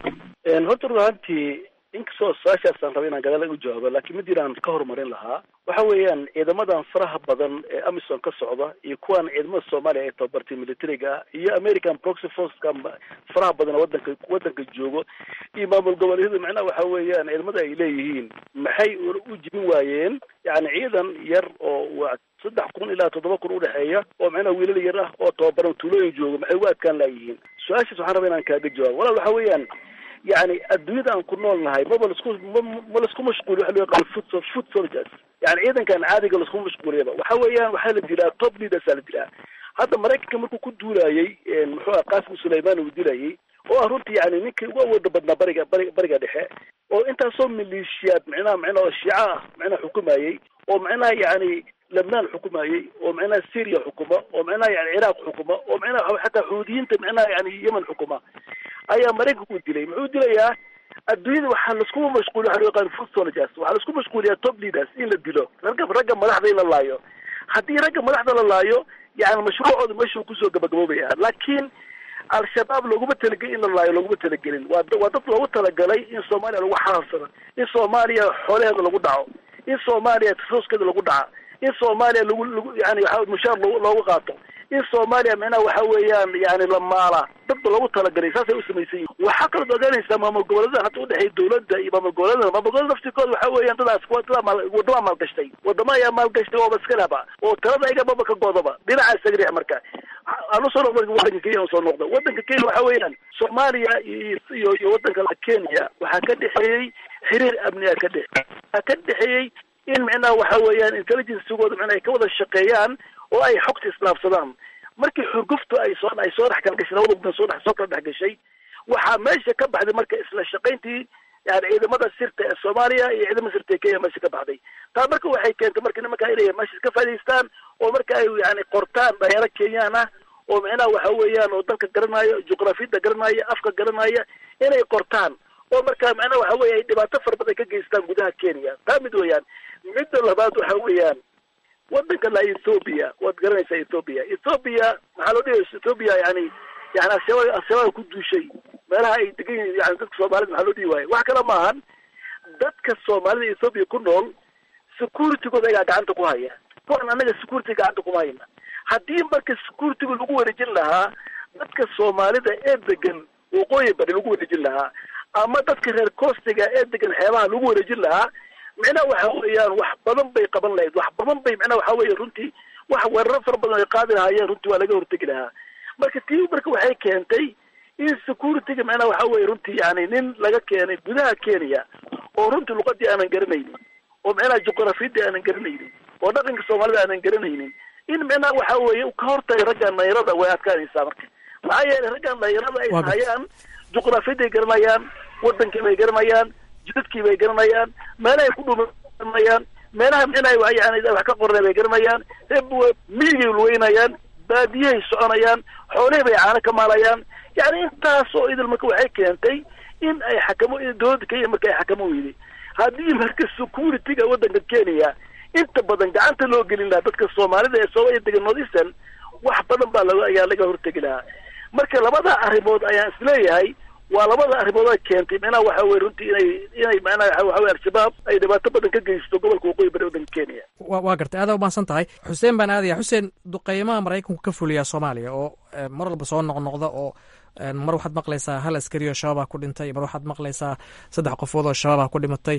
D: horta ruaantii inkastoo su-aashaasaan raba inaan gadaal u jawaabo laakiin mid jiraan ka horumarin lahaa waxa weeyaan ciidamadan faraha badan ee amisom ka socda iyo kuwan ciidamada soomaaliya ee tababartay militariga ah iyo american proxy forceka faraha badan oo wadanka wadanka joogo iyo maamul goboleedyada macnaha waxa weeyaan ciidamada ay leeyihiin maxay u jibin waayeen yani ciidan yar oo waa saddex kun ilaa toddoba kun udhexeeya oo macnaha wiilal yar ah oo tababaran tuulooyin jooga maxay ugu adkaan laayihiin su-aashaas waxaan raba inaan kaaga jawaabo walaal waxa weeyaan yani adduunyada aan ku nool nahay maba lasku ma lasku mashquuli waxa loo yaqaan foot foot soldiers yani ciidankan caadiga lasku mashquuliyaba waxa weeyaan waxaa la dilaa top leaders aa la dilaa hadda maraykanka markuu ku duulayay muxuu ah qasim sulayman uu dilayay oo ah runtii yani ninkii ugu awooda badnaa bariga bari bariga dhexe oo intaasoo maleeshiyaad micnaha micnaha oo shiica ah micnaha xukumayay oo micnaha yani lebnaan xukumayay oo micnaha syria xukuma oo micnaha yani ciraaq xukuma oo micnaha xataa xuudiyiinta micnaha yani yemen xukuma ayaa maraykanku u dilay muxuu dilayaa adduunyada waxaa laisku mashquuliya waxa loo yaqaan food soldiers waxaa laisku mashquuliyaa top leaders in la dilo ragga ragga madaxda in la laayo haddii ragga madaxda la laayo yani mashruucooda meeshuu kusoo gabagaboobaya laakiin al-shabaab looguma talagelin in la laayo looguma talagelin waa waa dad loogu talagalay in soomaaliya lagu xalaasado in soomaaliya xoolaheeda lagu dhaco in soomaaliya tasooskeeda lagu dhaca in soomaaliya lagu lagu yani waxa mushaar loo loogu qaato in soomaaliya micnaha waxa weeyaan yani la maala dadba loogu talagalay saasay u samaysan yihin waxaa kalood ogaanaysaa maamul goboleedadan hadda udhexeeya dawladda iyo maamul goboleedada maamul goboleda laftirkooda waxa weeyaan dadaas dadaa maal waddamaa maalgashtay wadama ayaa maalgashtay ooba iska lehba oo talada igababa ka godaba dhinacaas isaga dhex marka aan usoo noqdo wadanka kenya usoo noqdo wadanka kenya waxa weeyaan soomaaliya iyo iyo wadanka kenya waxaa ka dhexeeyey xiriir amniga ka dhex waxaa ka dhexeeyey in micnaha waxa weeyaan intelligencegooda micnaha ay ka wada shaqeeyaan oo ay xogta islaafsadaan markii xurguftu ay soo ay soo dhex kala gashay labada mudan soo dhex soo kala dhex gashay waxaa meesha ka baxday marka isla shaqayntii yani ciidamada sirta ee soomaaliya iyo ciidamada sirta ee kenya meesha ka baxday taa marka waxay keentay marka nimanka inay meesha ka faa'idaystaan oo marka ay yani qortaan dhalinyaro kenyaan ah oo micnaha waxa weeyaan oo dalka garanaya juqrafiyadda garanaya afka garanaya inay qortaan oo marka macnaha waxa weeye ay dhibaato fara badan ka geystaan gudaha kenya taa mid weeyaan midda labaad waxa weeyaan wadanka la ethoobia waad garanaysaa ethoobia ethoobia maxaa loo dhigay ethoobia yani yani ashabaab ashabaab ku duushay meelaha ay degan yihiin yani dadka soomaalida maxaa loo dhigi waayo wax kale maahan dadka soomaalida ethoobia ku nool securitygooda ayaa gacanta ku haya kuwan anaga security gacanta kuma hayna haddii marka securityga lagu wareejin lahaa dadka soomaalida ee degan waqooyi bari lagu wareejin lahaa ama dadka reer costiga ee degan xeebaha lagu wareejin lahaa micnaha waxa weeyaan wax badan bay qaban lahayd wax badan bay micnaha waxa weeye runtii wax weeraro fara badan ay qaadi lahaayeen runtii waa laga hortegi lahaa marka tii marka waxay keentay in securityga micnaha waxa weeye runtii yani nin laga keenay gudaha kenya oo runtii luqadii aanan garanaynin oo micnaha juqrafiyadii aanan garanaynin oo dhaqanka soomaalida aanan garanaynin in micnaha waxa weeye ka hortagay raggan dhalinyarada way adkaanaysaa marka maxaa yeelay raggan dhalinyarada ay hayaan juqrafiyadday garanayaan wadankii bay garanayaan jidadkii bay garanayaan meelahay ku dhuma garanayaan meelaha micnaha yani wax ka qornay bay garanayaan miyigay ulweynayaan baadiyahay soconayaan xoolihii bay caano ka maalayaan yani intaas oo idil marka waxay keentay in ay xakamo dowladda kenya marka ay xakamo weyday haddii marka securityga wadanka kenya inta badan gacanta loo gelin lahaa dadka soomaalida ee soomaaliya degan north eastern wax badan baa laga ayaa laga hortegi lahaa marka labada arrimood ayaan isleeyahay waa labada arrimood ay keentay micnaha waxa weye runtii inay inay macnaha waxa weye al-shabaab ay dhibaato badan ka geysto gobolka waqooyi bari waddanka kenya
H: wa waa gartay aada umahadsan tahay xuseen baan aadaya xuseen duqeymaha maraykanku ka fuliyaa soomaaliya oo mar walba soo noqnoqda oo mar waxaad maqlaysaa hal askari oo shabaabah ku dhintay mar waxaad maqlaysaa saddex qofood oo shabaabah ku dhimatay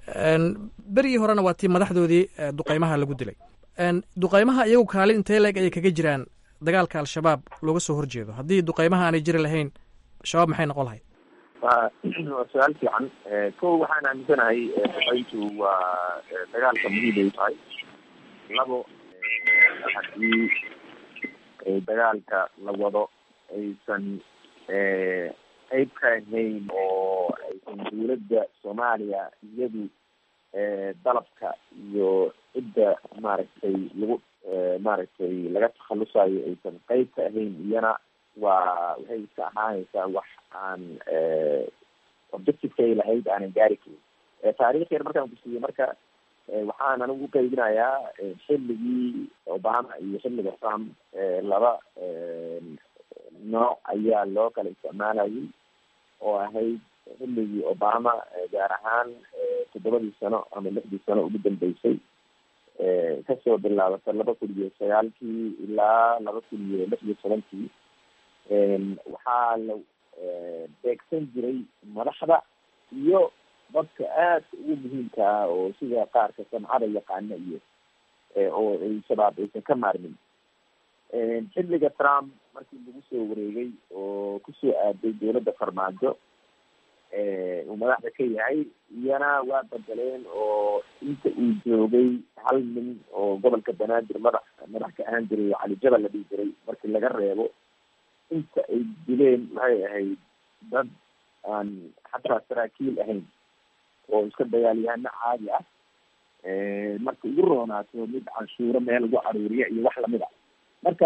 H: berigii horena waa tii madaxdoodii duqeymaha lagu dilay duqeymaha iyagu kaalin intee leeg ayay kaga jiraan dagaalka al-shabaab looga soo horjeedo haddii duqeymaha aanay jiri lahayn shabaab maxay noqon lahayd
C: waa waa su-aal fiican ko waxaan aaminsanahay duqeyntu waa dagaalka muhiim ay tahay labo haddii dagaalka la wado aysan qeyb ka ahayn oo aysan dawladda soomaaliya iyadu dalabka iyo cidda maaragtay lagu maaragtay laga takhalusayo aysan qeyb ka ahayn iyana waa waxay iska ahaanaysaa wax aan objectivekay lahayd aanan gaari karin taariikh yar markaan kusiiye marka waxaan anigu uqeybinayaa xilligii obama iyo xilliga trump laba nooc ayaa loo kala isticmaalayay oo ahayd xilligii obama gaar ahaan toddobadii sano ama lixdii sano ugu dambeysay kasoo bilaabata laba kun iyo sagaalkii ilaa laba kun iyo lix iyo tobankii waxaa la beegsan jiray madaxda iyo dadka aadka ugu muhiimka ah oo sida qaarka samcada yaqaana iyo oo ay shabaab aysan ka maarmin xilliga trump markii lagu soo wareegay oo kusoo aaday dawladda farmaajo uu madaxda ka yahay iyana waa bedeleen oo inta uu joogay hal nin oo gobolka banaadir madax madax ka ahaan jiray oo cali jabal la dhihi jiray markii laga reebo inta ay dileen maxay ahayd dad aan xataa saraakiil ahayn oo iska dagaalyahano caadi ah marka ugu roonaato mid canshuuro meel lagu caruuriya iyo wax lamid a marka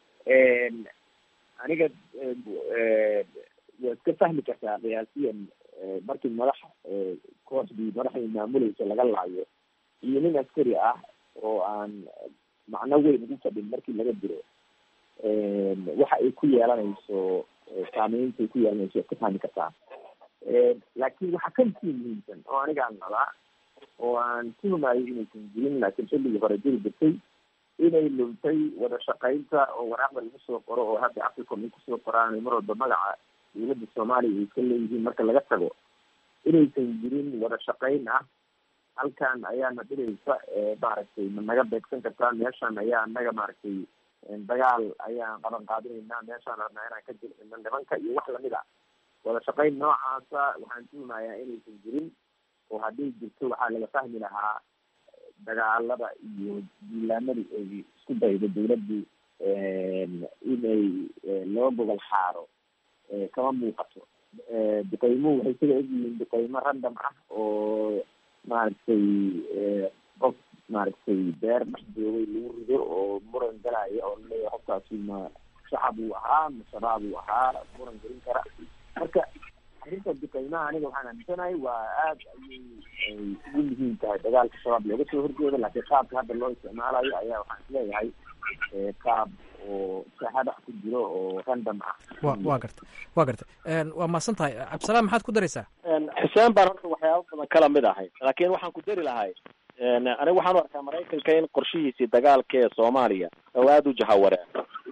C: aniga waa iska fahmi kartaa qiyaasiyan markii madax kooxdii madaxdii maamuleysa laga laayo iyo nin askari ah oo aan macno weyn ugu fadhin markii laga diro waxa ay ku yeelanayso saameyntaay ku yeelanayso iska fahmi kartaa laakiin waxaa kasii muhiimsan oo anigaan qabaa oo aan tuhumayo inaysan jirin laakiin xilligii hore jiri jirtay inay luntay wada shaqaynta oo waraaqda lagu soo qoro oo hadda africom ay kusoo qoraan mar walba magaca dawladda soomaaliya ay ka leeyihiin marka laga tago inaysan jirin wada shaqayn ah halkan ayaana dhiraysa maaragtay ma naga beegsan kartaa meeshan ayaa anaga maaragtay dagaal ayaan qaban qaadinaynaa meeshaan rabnaa inaan ka jircino nimanka iyo wax lamid a wada shaqayn noocaasa waxaan tuhumayaa inaysan jirin oo haddii jirto waxaa laga fahmi lahaa dagaalada iyo diilaanadii ay isku daydo dawladdu inay loo gobol xaaro kama muuqato duqeymuhu waxay sida egyihiin duqeymo random ah oo maaragtay qof maaragtay beer dhex joogay lagu rido oo muran galaya oo laleeyahay qofkaasi ma shacab uu ahaa ma shabaab uu ahaa muran gelin kara marka arrinta duqeymaha aniga waxaan aaminsanahay waa aad ayay ay ugu muhiim tahay dagaalka shabaab looga soo horjeedo laakiin qaabka hadda loo isticmaalayo ayaa waxaan isleeyahay qaab oo sahadax ku jiro oo random ah
H: wa waa garta waa garta waa mahadsan tahay cabdisalaam maxaad ku daraysaa
C: xuseen baan horta waxyaaba badan kala mid ahay laakiin waxaan ku dari lahay aniga waxaan u arkaa maraykanka in qorshihiisii dagaalka ee soomaaliya oo aada u jahawareen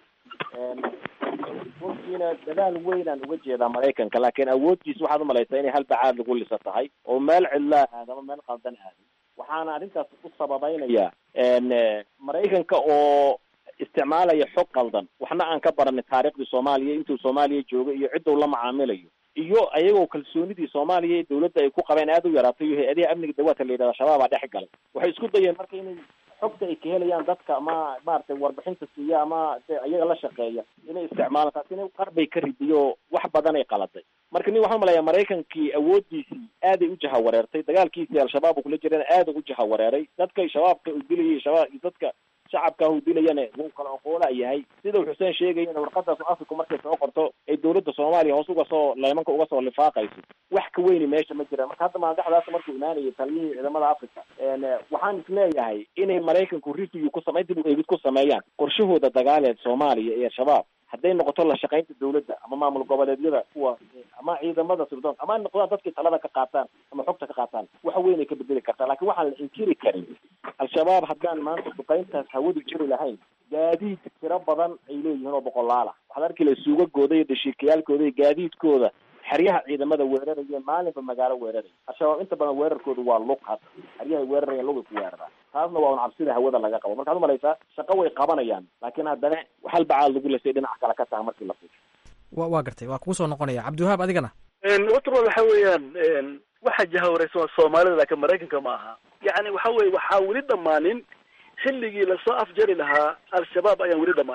C: runtiina dadaal weynaan uga jeedaa maraykanka laakiin awooddiisa waxaad umalaysaa inay hal bacaad lagu lisa tahay oo meel cidlaa aad ama meel qaldan aadin waxaana arrintaas u sababeynaya maraykanka oo isticmaalaya xog qaldan waxna aan ka baranin taariikhdii soomaaliya intuu soomaaliya joogay iyo cidduu la macaamilayo iyo ayagoo kalsoonidii soomaaliya ee dawladda ay ku qabeen aada u yaraatay iyo hay-adaha amniga dawaadka la yidhahda shabaabaa dhex galay waxay isku dayeen marka inay xogta ay ka helayaan dadka ama maaragtay warbixinta siiya ama iyaga la shaqeeya inay isticmaalaan taasina qarbay ka ridiyo wax badan ay qaladay marka nin waxaan umalayaa maraykankii awooddiisii aaday u jahawareertay dagaalkiisii al-shabaab uu kula jirana aada u jahawareeray dadka shabaabka uu dilayay shabaab iyo dadka shacabka uu dilayana wuu kala oqoola yahay sida uu xuseen sheegayana warqadaas africa markay soo qorto ay dawladda soomaaliya hoos uga soo leemanka uga soo lifaaqayso wax ka weyni meesha ma jiraan marka hadda maandaxdaas markuu imaanayay taliyihii ciidamada africa waxaan isleeyahay inay maraykanku review ku samay dib u eegid ku sameeyaan qorshahooda dagaaleed soomaaliya iyo al-shabaab hadday noqoto la shaqaynta dawladda ama maamul goboleedyada kuwa ama ciidamada sirdoon ama noqdaan dadkii talada ka qaataan ama xogta ka qaataan waxa weyn ay ka bedeli kartaa laakiin waxaan la inkiri karin al-shabaab haddaan maanta duqayntaas hawadu jiri lahayn gaadiid tiro badan ay leeyihiin oo boqolaala waxaad arki laha suugagooda iyo dashiikayaalkooda iyo gaadiidkooda xeryaha ciidamada weeraraya maalinba magaalo weeraraya al-shabaab inta badan weerarkooda waa lug had xeryahay weerarayaan lugay ku weeraraan taasna waa un cabsida hawada laga qabo markaad umalaysaa shaqo way qabanayaan laakiin haddana hal bacaad lagu lesay dhinaca kale ka taha markii la fiir
H: wa waa gartay waa kugu soo noqonaya cabdiwahaab adigana
D: watrol waxa weeyaan waxa jahawareysan waa soomaalida laakiin maraykanka ma aha yani waxa weye waxaa weli dhamaanin xilligii lasoo afjari lahaa al-shabaab ayaan weli dhamaanin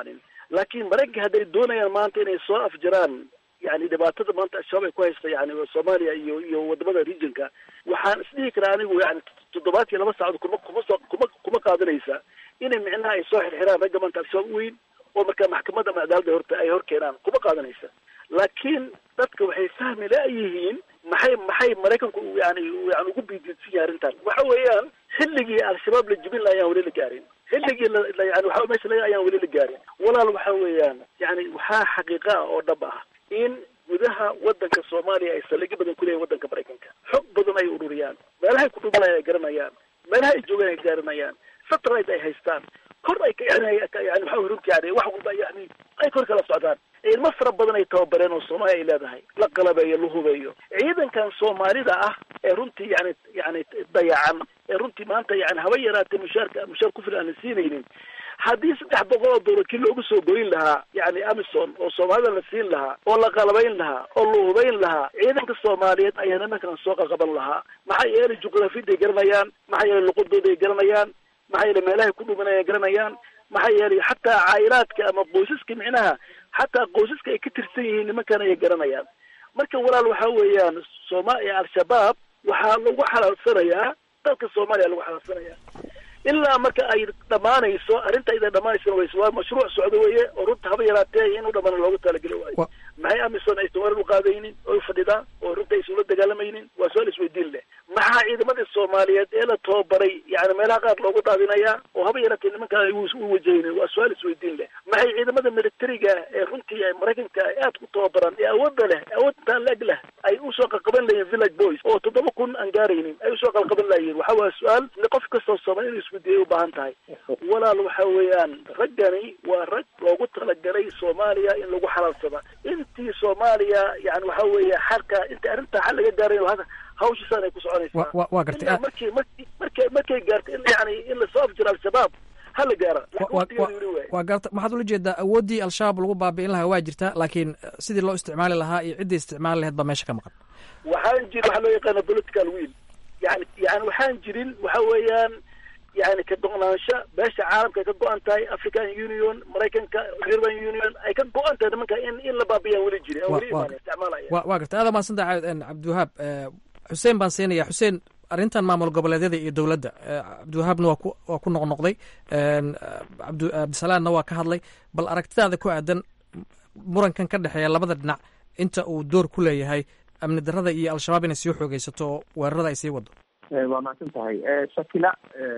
D: laakiin maraykanka hadday doonayaan maanta inay soo afjaraan yani dhibaatada maanta al-shabaab ay ku haysta yani soomaaliya iyo iyo wadamada regionka waxaan isdhihi karaa anigu yani toddobaad iyo laba saacad kuma kuma soo kuma kuma qaadanaysa inay micnaha ay soo xirxiraan ragga maanta al-shabaab weyn oo markaa maxkamadda ama cadaaladda horta ay hor keenaan kuma qaadanaysa laakiin dadka waxay fahmi la-yihiin maxay maxay maraykanku yani yani ugu biidiidsan yahay arrintan waxa weeyaan xilligii al-shabaab la jibin la ayaan weli la gaarin xilligii la yani waxa meesha laga ayaan weli la gaarin walaal waxa weeyaan yani waxaa xaqiiqa ah oo dhab ah in gudaha wadanka soomaaliya ay saldhigyo badan ku leeyihin wadanka maraykanka xog badan ay ururiyaan meelahay ku dhumanaya ay garanayaan meelaha ay joogaan ay garanayaan satellite ay haystaan kor ay yani waxa runti yani wax walba yani ay kor kala socdaan ciidamo fara badan ay tababareen oo soomaaliya ay leedahay la qalabeeyo la hubeeyo ciidankan soomaalida ah ee runtii yani yani dayacan ee runtii maanta yani haba yaraatee mushaarka mushaar ku filan aan la siinaynin haddii saddex boqol oo doolar kii loogu soo goyn lahaa yani amison oo soomaalida la siin lahaa oo la qalabayn lahaa oo la hubayn lahaa ciidanka soomaaliyeed ayaa nimankan soo qaqaban lahaa maxaa yeelay juqrafiyadday garanayaan maxaa yeelay luqadooday garanayaan maxaa yeelay meelahay ku dhumanaya garanayaan maxaa yeelay xataa caayilaadka ama qoysaska micnaha xataa qoysaska ay ka tirsan yihiin nimankan ayay garanayaan marka walaal waxa weeyaan sooma al-shabaab waxaa lagu xalaalsanayaa dalka soomaaliya lagu xalaalsanayaa ilaa marka ay dhamaanayso arrinta ida dhamaanayso waa mashruuc socdo weeye oo runta haba yaraatee inuu dhamana loogu talageli waayo maxay amison aysan warar uqaadaynin oo ufadhidaan oo runta aysan ula dagaalamaynin waa su-aal isweydiin leh maxaa ciidamadii soomaaliyeed ee la tababaray yani meelaha qaar loogu daadinayaa oo haba yaraatee nimankaan ay u wajahaynin waa su-aal isweydiin leh maxay ciidamada militariga ee runtii maraykanka ay aad ku tababaran ee awoodda leh awoodtaan leg leh ay usoo qalqaban layihin village boys oo toddoba kun aan gaaraynin ay usoo qalqaban layihin waxa waa su-aal qof kastoo soomaali inuu isweydiiyay ubaahan tahay walaal waxa weeyaan raggani waa rag loogu talagalay soomaaliya in lagu xalaalsada intii soomaaliya yani waxa weeye xalka inta arrinta xal laga gaaray hawshiisaan ay ku soconaysaa
H: wa waa gartay
D: ilaa markii markii markay markay gaarto in yani in lasoo afjiro al-shabaab hala gaara
H: waa garta maxaad ula jeedaa awooddii al-shabaab lagu baabi'in lahaa waa jirta laakiin sidii loo isticmaali lahaa iyo ciddii isticmaali lahayd baa meesha ka maqan
D: waxaan jirin waxaa loo yaqaana political will yani yani waxaan jirin waxa weeyaan yani ka go-naansho beesha caalamka ay ka go-an tahay african union maraykanka european union ay ka go-an tahay nimanka in in la baabiyaan weli jirin aan weli imaan isticmaalaya
H: wa waa gartay aada mahadsanta cabdiwahaab xuseen baan siinaya xuseen arrintan maamul goboleedyada iyo dowladda cabdiwahaabna waa ku waa ku noqnoqday abd cabdisalaamna waa ka hadlay bal aragtidaada ku aadan murankan ka dhexeeya labada dhinac inta uu door ku leeyahay amni darada iyo al-shabaab inay sii xoogeysato oo weerarada ay sii wado
N: waa mahadsan tahay shakila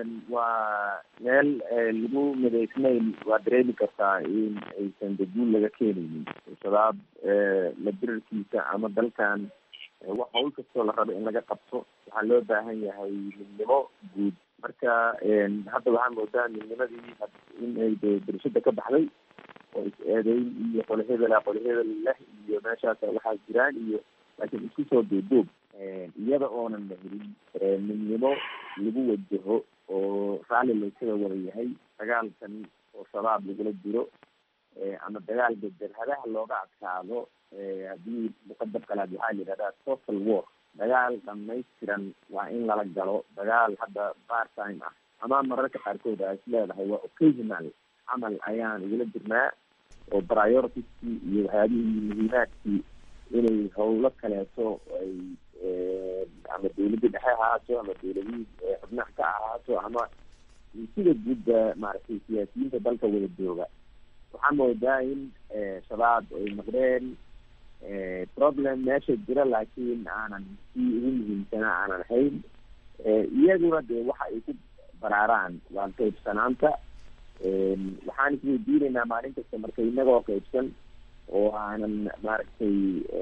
N: waa meel lagu midaysnayn waa dareemi kartaa in aysan daguul laga keenaynin shabaab la dirarkiisa ama dalkan wax hawl kastoo la rabo in laga qabto waxaa loo baahan yahay midnimo guud marka hadda waxaa moodaa midnimadii in ay de darashada ka baxday oo is-eedeyn iyo qole hebela qole hebel leh iyo meeshaas waxaa jiraan iyo laakiin isku soo duuduub iyada oonan la helin midnimo lagu wajaho oo raalli laysaga wada yahay dagaalkan oo shabaab lagula jiro ama dagaal bedelhadaha looga adkaado haddii muqadab kalaad waxaa la yidhahdaa total war dagaal dhamaystiran waa in lala galo dagaal hadda part time ah ama mararka qaarkood aa is leedahay waa occasional camal ayaan igula jirnaa oo prioritieskii iyo waxyaabihii muhiimaadkii inay howlo kaleeto ay ama dawladda dhexe ahaato ama dawladihii xubnaha ka ahaato ama sida guudba maaragtay siyaasiyiinta dalka wada jooga waxaa moodaa in shabaab ay noqdeen problem meesha jira laakiin aanan kii ugu muhiimsanaa aanan ahayn iyaguna dee waxa ay ku baraaraan waa qaybsanaanta waxaan isweydiinaynaa maalin kasta marka inagoo qaybsan oo aanan maaragtay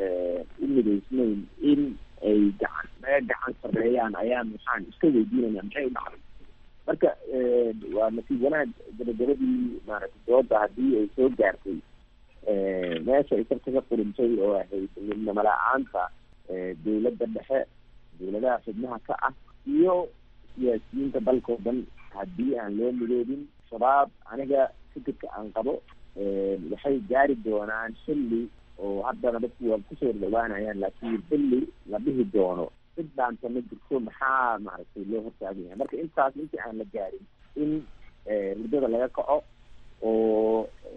N: u midaysnayn in ay gacan naga gacan sareeyaan ayaan waxaan iska weydiinaynaa maxay u dhacday marka waa nasiib wanaag gabagabadii maaragtay dooda haddii ay soo gaartay meesha ay sarka ka qurintay oo ahayd midnimo la-aanta dawladda dhexe dawladaha xubnaha ka ah iyo siyaasiyiinta dalkao dhan haddii aan loo midoobin shabaab aniga fikirka aan qabo waxay gaari doonaan xilli oo haddana dadku waa kusoo dhawaanayaan laakiin xilli la dhihi doono cid dhaanta ma jirto maxaa maaragtay loo hortaagan yahay marka intaas intii aan la gaarin in hurdada laga kaco oo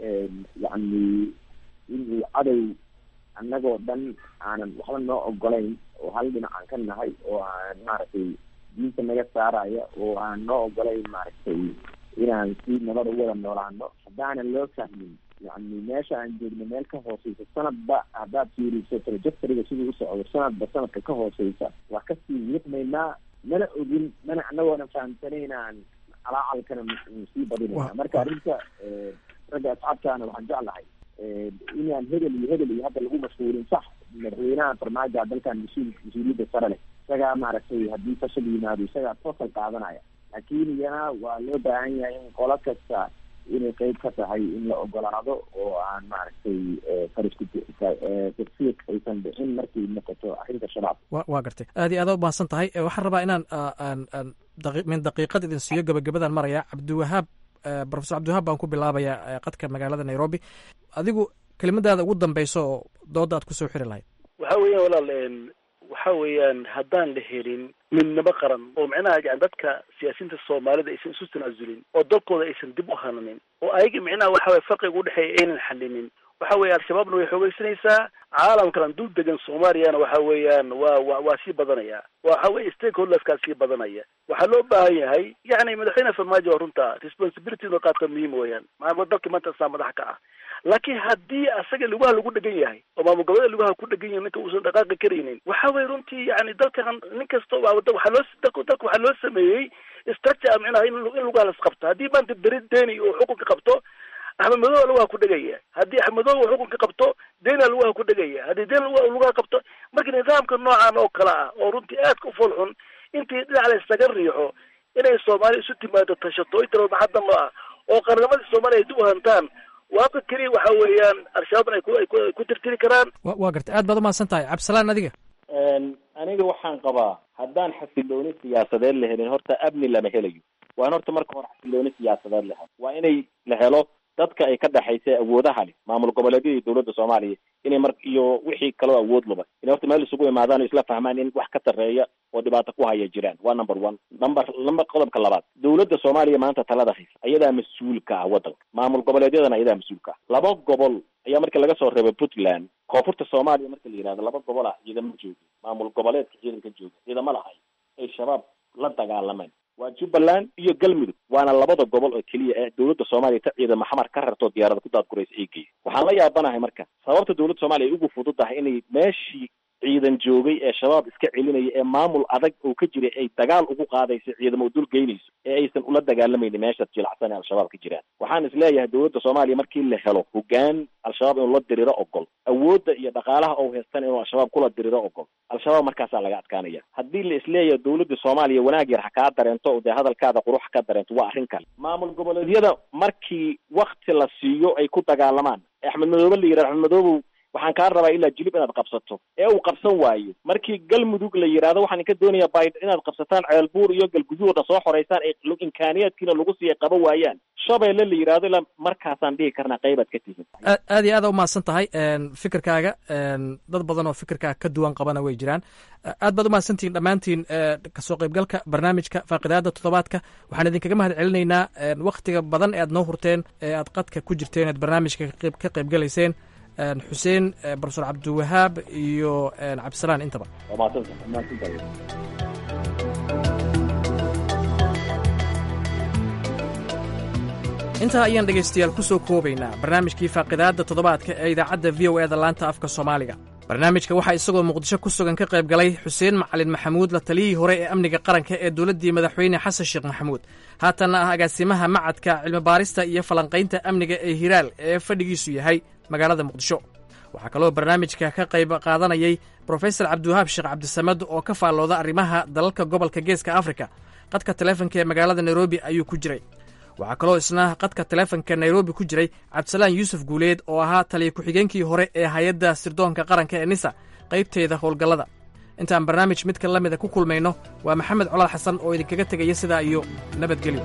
N: yacni inuu cadow annagoo dhan aanan waxba noo ogolayn oo hal dhinac aan ka nahay oo aan maaragtay diinta naga saaraya oo aan noo ogolayn maaragtay inaan si nabad u wada noolaano haddaanan loo fahmin yacni meesha aan joogno meel ka hooseysa sanadba haddaad fiiriso trajectoryga siduu u socdo sanadba sanadka ka hooseysa waa kasii wiiqmaynaa mana ogin mana anagoonan fahamsanaynaan calaacalkana sii badinayna marka arrinta ragga asxaabtaana waxaan jeclahay inaan hebel iyo hebel iyo hadda lagu mashhuulin sax madaxweynaha farmaajo dalkan mas-uul mas-uuliyadda sare leh isagaa maaragtay haddii fashal yimaado isagaa fasal qaadanaya laakiin iyana waa loo baahan yahay in qolo kasta inay qeyb ka tahay in la ogolaado oo aan maaragtay farisku tafsiiq aysan dhicin markay noqoto arrinta shabaab
H: wa waa gartay aad iyo aad u mahadsan tahay waxaan rabaa inaan aan min daqiiqad idin siiyo gabagabadaan maraya cabdiwahaab profesor cabdiwahaab baan ku bilaabayaa qadka magaalada nairobi adigu kelimadaada ugu dambeyso oo dooda aad kusoo xiri lahayd
D: waxa weeyaan walaal waxa weeyaan haddaan la helin midnimo qaran oo micnaha yani dadka siyaasiyiinta soomaalida aysan isu tanaasulin oo dalkooda aysan dib u hananin oo ayaga micnaha waxa weye farqiga udhexeeya aynan xalinin waxa weeye al-shabaabna way xoogeysanaysaa caalamkan dul degan soomaaliyana waxa weeyaan waa wa waa sii badanaya waxa weye stakeholderskaa sii badanaya waxaa loo baahan yahay yani madaxweyne farmaajo waa runta responsibility inuu qaato muhiim weeyaan maa dalka maanta saa madax ka ah laakiin haddii asaga lugaha lagu dhegan yahay oo maamul goboleed lugaha ku dhegan yahay ninka uusan dhaqaaqi karaynin waxa weye runtii yani dalkan nin kasta waxaa loo dalka dalka waxaa loo sameeyey structure micnaha in in lugaha las qabto haddii maanta beri deni uu xukunka qabto axmed madowa lugaha ku dhegaya haddii axmed madowa xukunka qabto dena lugaha ku dhegaya haddii den lugaha qabto marka nidaamka noocan oo kale ah oo runtii aadka u fool xun intii dhinac la isaga riixo inay soomaaliya isu timaado tashato inta maxadda noo ah oo qarnimadii soomaaliya ay dib u hantaan waaka keliya waxa weeyaan al-shabaabna ay ku ay ku ay ku tirtiri karaan
H: wa waa gartay aad baad umahadsan tahay cabdisalaan adiga
C: aniga waxaan qabaa haddaan xasilooni siyaasadeed la helin horta amni lama helayo waa in horta marka hore xasilooni siyaasadeed la helo waa inay la helo dadka ay ka dhexaysa awoodaha leh maamul goboleedyada iyo dowladda soomaaliya inay mar iyo wixii kaloo awood laba inay horta meel isugu imaadaan oo isla fahmaan in wax ka sarreeya oo dhibaato ku haya jiraan waa number one number number qodobka labaad dowladda soomaaliya maanta talada haysa ayadaa mas-uulka ah waddanka maamul goboleedyadana ayadaa mas-uulka ah laba gobol ayaa markii laga soo reebay puntland koonfurta soomaaliya marka la yihahdo laba gobol ah ciidama jooga maamul goboleedka ciidanka jooga ciidama lahay ay shabaab la dagaalameen waa jubbaland iyo galmudug waana labada gobol oo keliya ee dowladda soomaaliya ta ciidama xamar ka rartoo diyaarada ku daadguraysa ay geeya waxaan la yaabanahay marka sababta dowladda soomaaliya ay ugu fududahay inay meeshii ciidan joogay ee shabaab iska celinaya ee maamul adag oo ka jiray ay dagaal ugu qaadayso ciidamo dul geynayso ee aysan ula dagaalamaynin meeshaad jilacsan ee al-shabaab ka jiraan waxaan is leeyahay dowladda soomaaliya markii la helo hogaan al-shabaab inuu la diriro ogol awoodda iyo dhaqaalaha ou haystan inuu al-shabaab kula diriro ogol al-shabaab markaasaa laga adkaanaya haddii la isleeyahay dowladda soomaaliya wanaag yar ha kaa dareento dee hadalkaada qurux ha ka dareento waa arrin kale maamul goboleedyada markii wakti la siiyo ay ku dagaalamaan axmed madoobe la yidhahdo axmed madoobow waxaan kaa rabaa ilaa jilib inaad qabsato ee uu qabsan waayo markii galmudug la yidhaahdo waxaan ka doonayaa bayd inaad qabsataan ceelbuur iyo galguduuda soo xoreysaan ay imkaaniyaadkiina lagu siiya qaba waayaan shabeelle la yidhahdo ilaa markaasaan dhihi karnaa qaybaad ka tihin
H: aad aad iyo aad u mahadsan tahay fikirkaaga dad badan oo fikirkaa ka duwan qabana way jiraan aad baad umahadsantihiin dhammaantiin kasoo qaybgalka barnaamijka faaqidaada toddobaadka waxaan idinkaga mahad celinaynaa waktiga badan ee aad noo hurteen ee aad qadka ku jirteen ead barnaamijka ka qaybgalayseen xuseen profesor cabdiwahaab iyo cabdisalaan intaba intaa ayaan dhegaystayaal ku soo koobaynaa barnaamijkii faaqidaadda toddobaadka ee idaacadda v o eda laanta afka soomaaliga barnaamijka waxaa isagoo muqdisho ku sugan ka qayb galay xuseen macalin maxamuud la taliyihii hore ee amniga qaranka ee dowladdii madaxweyne xasan sheekh maxamuud haatanna ah agaasimaha macadka cilmibaarista iyo falanqaynta amniga ee hiraal ee fadhigiisu yahay magaalada muqdisho waxaa kaloo barnaamijka ka qayb qaadanayay brofesor cabdiwahaab sheekh cabdisamad oo ka faallooda arrimaha dalalka gobolka geeska afrika qadka taleefonka ee magaalada nairobi ayuu ku jiray waxaa kaloo isna qadka taleefonka nairobi ku jiray cabdisalaan yuusuf guuleed oo ahaa taliya ku-xigeenkii hore ee hay-adda sirdoonka qaranka ee nisa qaybteeda howlgallada intaan barnaamij midka la mida ku kulmayno waa maxamed colaad xasan oo idinkaga tegaya sidaa iyo nabadgelyo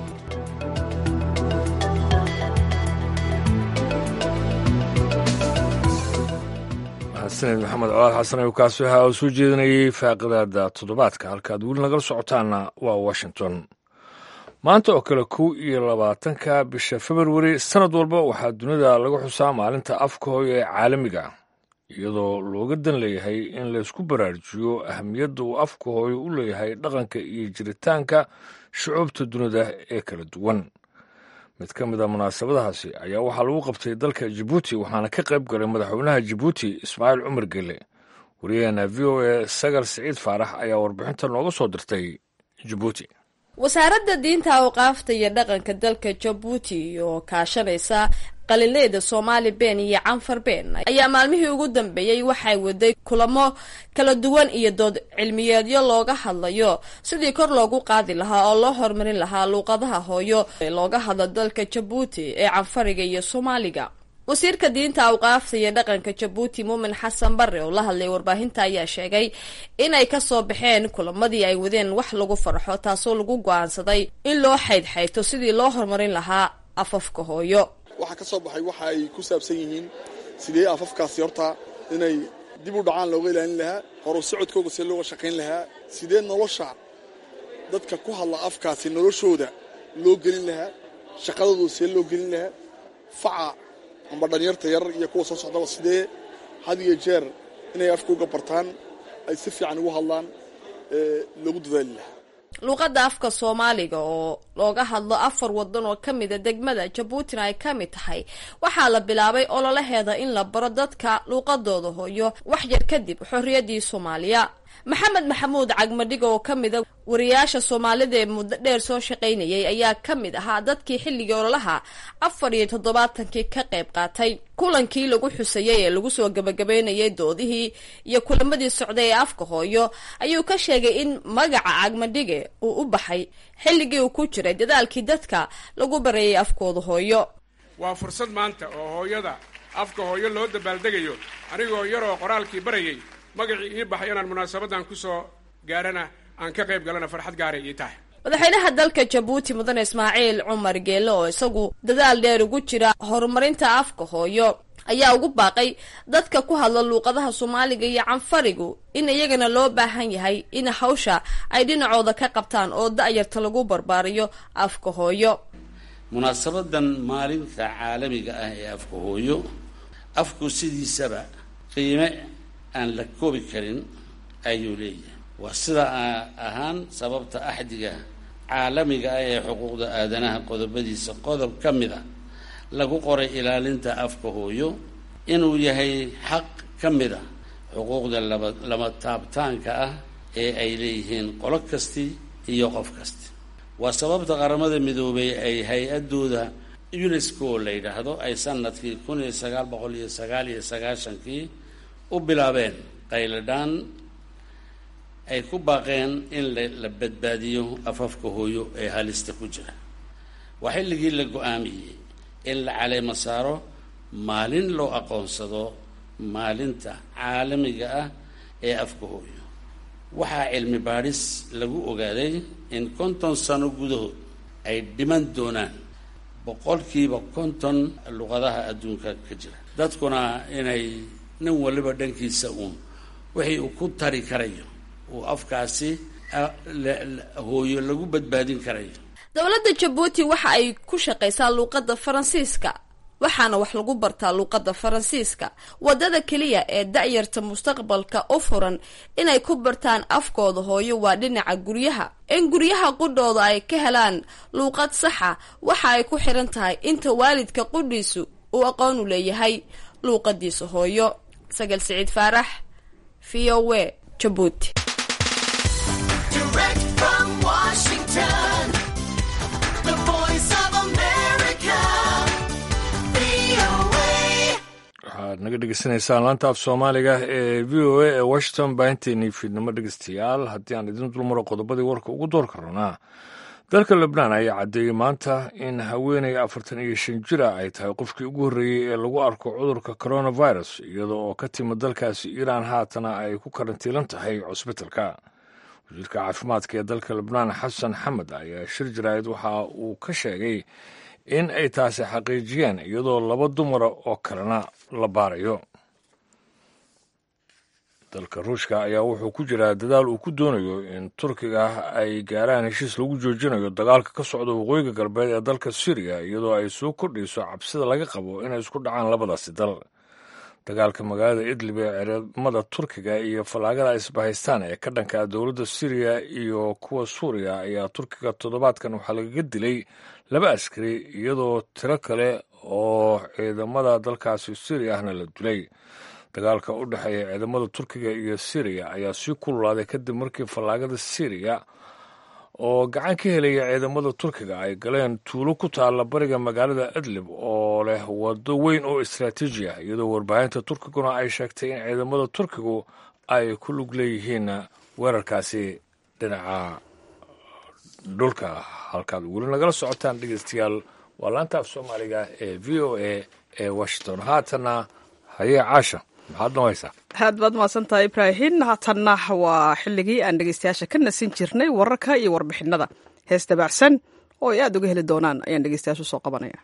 A: sanid maxamed colaad xasan ayuu kaasi waxa uu soo jeedinayey faaqidaada toddobaadka halkaad weli nagala socotaanna waa washington maanta oo kale kow iyo labaatanka bisha februari sannad walba waxaa dunida laga xusaa maalinta afka hooyo ee caalamiga iyadoo looga dan leeyahay in laysku baraarujiyo ahamiyadda uu afka hooyo u leeyahay dhaqanka iyo jiritaanka shucuubta dunida ee kala duwan mid ka mid a munaasabadahaasi ayaa waxaa lagu qabtay dalka jibuuti waxaana ka qayb galay madaxweynaha jibuuti ismaaciil cumar gelle wariyaheena v o a sagar siciid faarax ayaa warbixinta nooga soo dirtay jibuuti
O: wasaaradda diinta awqaafta iyo dhaqanka dalka jabuuti oo kaashanaysa qalileeda soomaali been iyo canfar been ayaa maalmihii ugu dambeeyey waxay waday kulamo kala duwan iyo dood cilmiyeedyo looga hadlayo sidii kor loogu qaadi lahaa oo loo horumarin lahaa luuqadaha hooyo ee looga hadlo dalka jabuuti ee canfariga iyo soomaaliga wasiirka diinta awqaafta iyo dhaqanka jabuuti muumin xasan bare oo la hadlay warbaahinta ayaa sheegay inay kasoo baxeen kulamadii ay wadeen wax lagu farxo taasoo lagu go-aansaday in loo xaydxayto sidii loo horumarin lahaa afafka hooyo
P: waxaa ka soo baxay waxa ay ku saabsan yihiin sidee afafkaasi horta inay dib u dhacaan looga ilaalin lahaa horu socodkooga see looga shaqayn lahaa sidee nolosha dadka ku hadla afkaasi noloshooda loo gelin lahaa shaqadooda see loo gelin lahaa faca amba dhalinyarta yar iyo kuwa soo socdaba sidee had iyo jeer inay afkooga bartaan ay si fiican ugu hadlaan loogu dadaali lahaa
O: luuqadda afka soomaaliga oo looga hadlo afar wadan oo ka mida degmada jabuutina ay ka mid tahay waxaa la bilaabay ololaheeda in la baro dadka luuqadooda hooyo wax yar kadib xorriyaddii soomaaliya maxamed maxamuud cagmadhiga oo ka mida wariyaasha soomaalida ee muddo dheer soo shaqaynayay ayaa ka mid ahaa dadkii xilligii ololaha afar iyo toddobaatankii ka qayb qaatay kulankii lagu xusayay ee lagu soo gabagabeynayay doodihii iyo kulamadii socday ee afka hooyo ayuu ka sheegay in magaca cagmadhige uu u baxay xilligii uu ku jiray dadaalkii dadka lagu bareeyay afkooda hooyo
Q: waa fursad maanta oo hooyada afka hooyo loo dabaaldegayo anigoo yaroo qoraalkii barayay magacii ii baxay inaan munaasabadan kusoo gaarana aan ka qayb galana farxad gaaray ii tahay
O: madaxweynaha dalka jabuuti mudane ismaaciil cumar geele oo isagu dadaal dheer ugu jira horumarinta afka hooyo ayaa ugu baaqay dadka ku hadla luuqadaha soomaaliga iyo canfarigu in iyagana loo baahan yahay in hawsha ay dhinacooda ka qabtaan oo da-yarta lagu barbaariyo afka hooyo
E: munaasabadan maalinta caalamiga ah ee afka hooyo afku sidiisaba qiime aan la koobi karin ayuu leeyahay waa sida ahaan sababta axdiga caalamiga ah ee xuquuqda aadanaha qodobadiisa qodob ka mid a lagu qoray ilaalinta afka hooyo inuu yahay xaq ka mid a xuquuqda laba lama taabtaanka ah ee ay leeyihiin qolo kasti iyo qof kasti waa sababta qaramada midoobay ay hay-adooda unesco la yidhaahdo ay sanadkii kun iyo sagaal boqol iyo sagaal iyo sagaashankii u bilaabeen qayladhaan ay ku baaqeen in la badbaadiyo afafka hooyo ee halista ku jira waa xilligii la go-aamiyey in la caleemo saaro maalin loo aqoonsado maalinta caalamiga ah ee afka hooyo waxaa cilmi baadhis lagu ogaaday in konton sano gudahood ay dhiman doonaan boqolkiiba konton luqadaha adduunka ka jira dadkuna inay nin waliba dhankiisa uun wixii uu ku tari karayo uu afkaasi hooyo lagu badbaadin karayo
O: dowladda jabuuti waxa ay ku shaqaysaa luuqadda faransiiska waxaana wax lagu bartaa luuqadda faransiiska waddada keliya ee da-yarta mustaqbalka u furan inay ku bartaan afkooda hooyo waa dhinaca guryaha in guryaha qudhooda ay ka helaan luuqad saxa waxa ay ku xiran tahay inta waalidka qudhiisu uu aqoon u leeyahay luuqadiisa hooyo sagal siciid faarax v o w jabuuti
A: waxaad naga dhegeysanaysaan laanta af soomaaliga ee v o a ee washington baahinteennii fiidnimo dhegeystayaal haddii aan idin dulmaro qodobadii warka ugu doorka rabnaa dalka lebnaan ayaa caddeeyey maanta in haweeney afartan iyo shan jira ay tahay qofkii ugu horreeyey ee lagu arko cudurka coronavirus iyada oo ka timid dalkaasi iiraan haatana ay ku karantiilan tahay cusbitalka wasiirka caafimaadka ee dalka lebnaan xasan xamed ayaa shir jaraa'id waxa uu ka sheegay in ay taasi xaqiijiyeen iyadoo laba dumara oo kalena la baarayo dalka ruushka ayaa wuxuu ku jiraa dadaal uu ku doonayo in turkiga ay gaaraan heshiis lagu joojinayo dagaalka ka socda waqooyiga galbeed ee dalka syriya iyadoo ay soo kordhayso cabsida laga qabo inay isku dhacaan labadaasi dal dagaalka magaalada idlib ee ciidamada turkiga iyo fallaagada isbahaystaan ee ka dhanka dowladda syriya iyo kuwa suuriya ayaa turkiga toddobaadkan waxaa lagaga dilay laba askari iyadoo tiro kale oo ciidamada dalkaasi syriya ahna la dilay dagaalka u dhexeeya ciidamada turkiga iyo syriya ayaa sii kululaaday kadib markii fallaagada syriya oo gacan ka helaya ciidamada turkiga ay galeen tuulo ku taalla bariga magaalada idlib oo leh waddo weyn oo istraatiiji ah iyadoo warbaahinta turkiguna ay sheegtay in ciidamada turkigu ay ku lug leeyihiin weerarkaasi dhinaca dhulka halkaad weli nagala socotaan dhegeystayaal waa laanta af soomaaliga ee v o a ee washington haatana hayee caasha maxaad nohaysaa
B: aad baad mahadsantahay ibraahin haatanna waa xilligii aan dhegeystayaasha ka nasin jirnay wararka iyo warbixinada hees dabaacsan oo ay aada uga heli doonaan ayaan dhegeystayaasha usoo qabanaya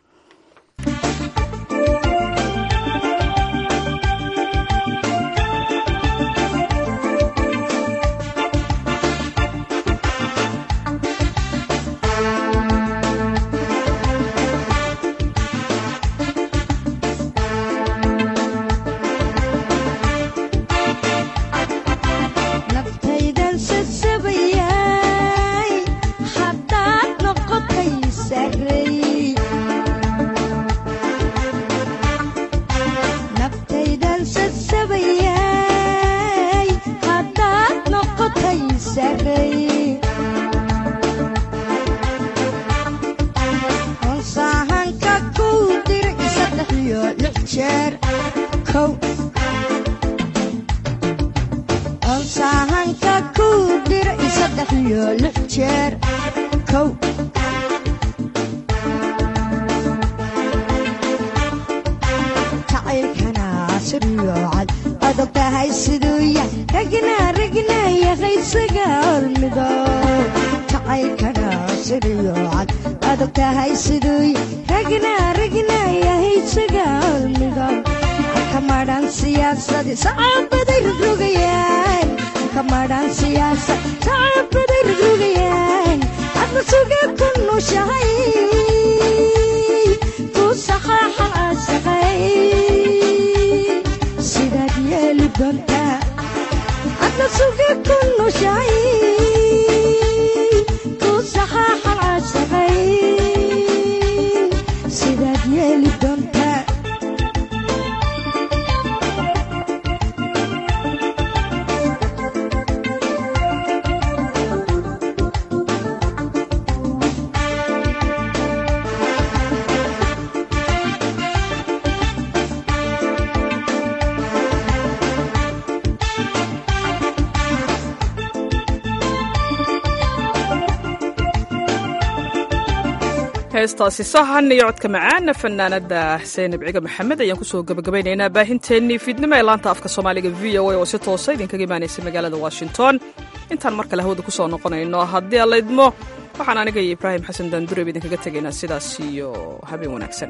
B: heestaasi sahan iyo codka macaana fanaanada xuseen ibciga maxamed ayaan kusoo gabagabaynaynaa baahinteennii fiidnimo ee laanta afka soomaaliga v o a oo si toosa idinkaga imaanaysa magaalada washington intaan mar kale hawada kusoo noqonayno haddii alla idmo waxaan aniga iyo ibraahim xasan daandureeb idinkaga tegaynaa sidaas iyo habeen wanaagsan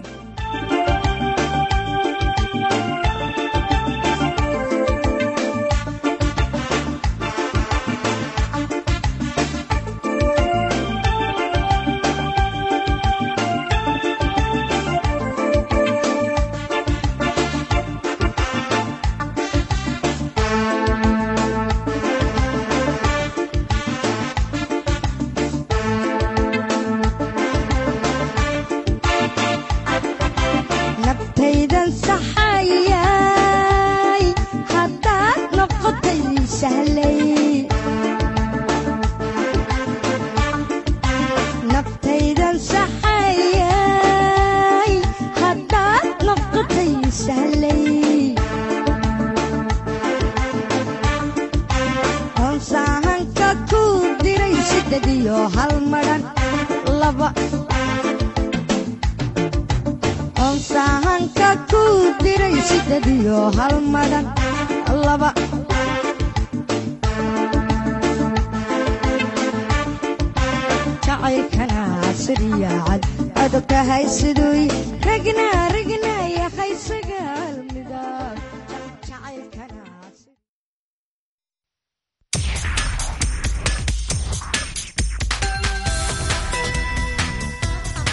R: jacaylkana siryaacad adogtahay siduu ragnaa ragnaa yahay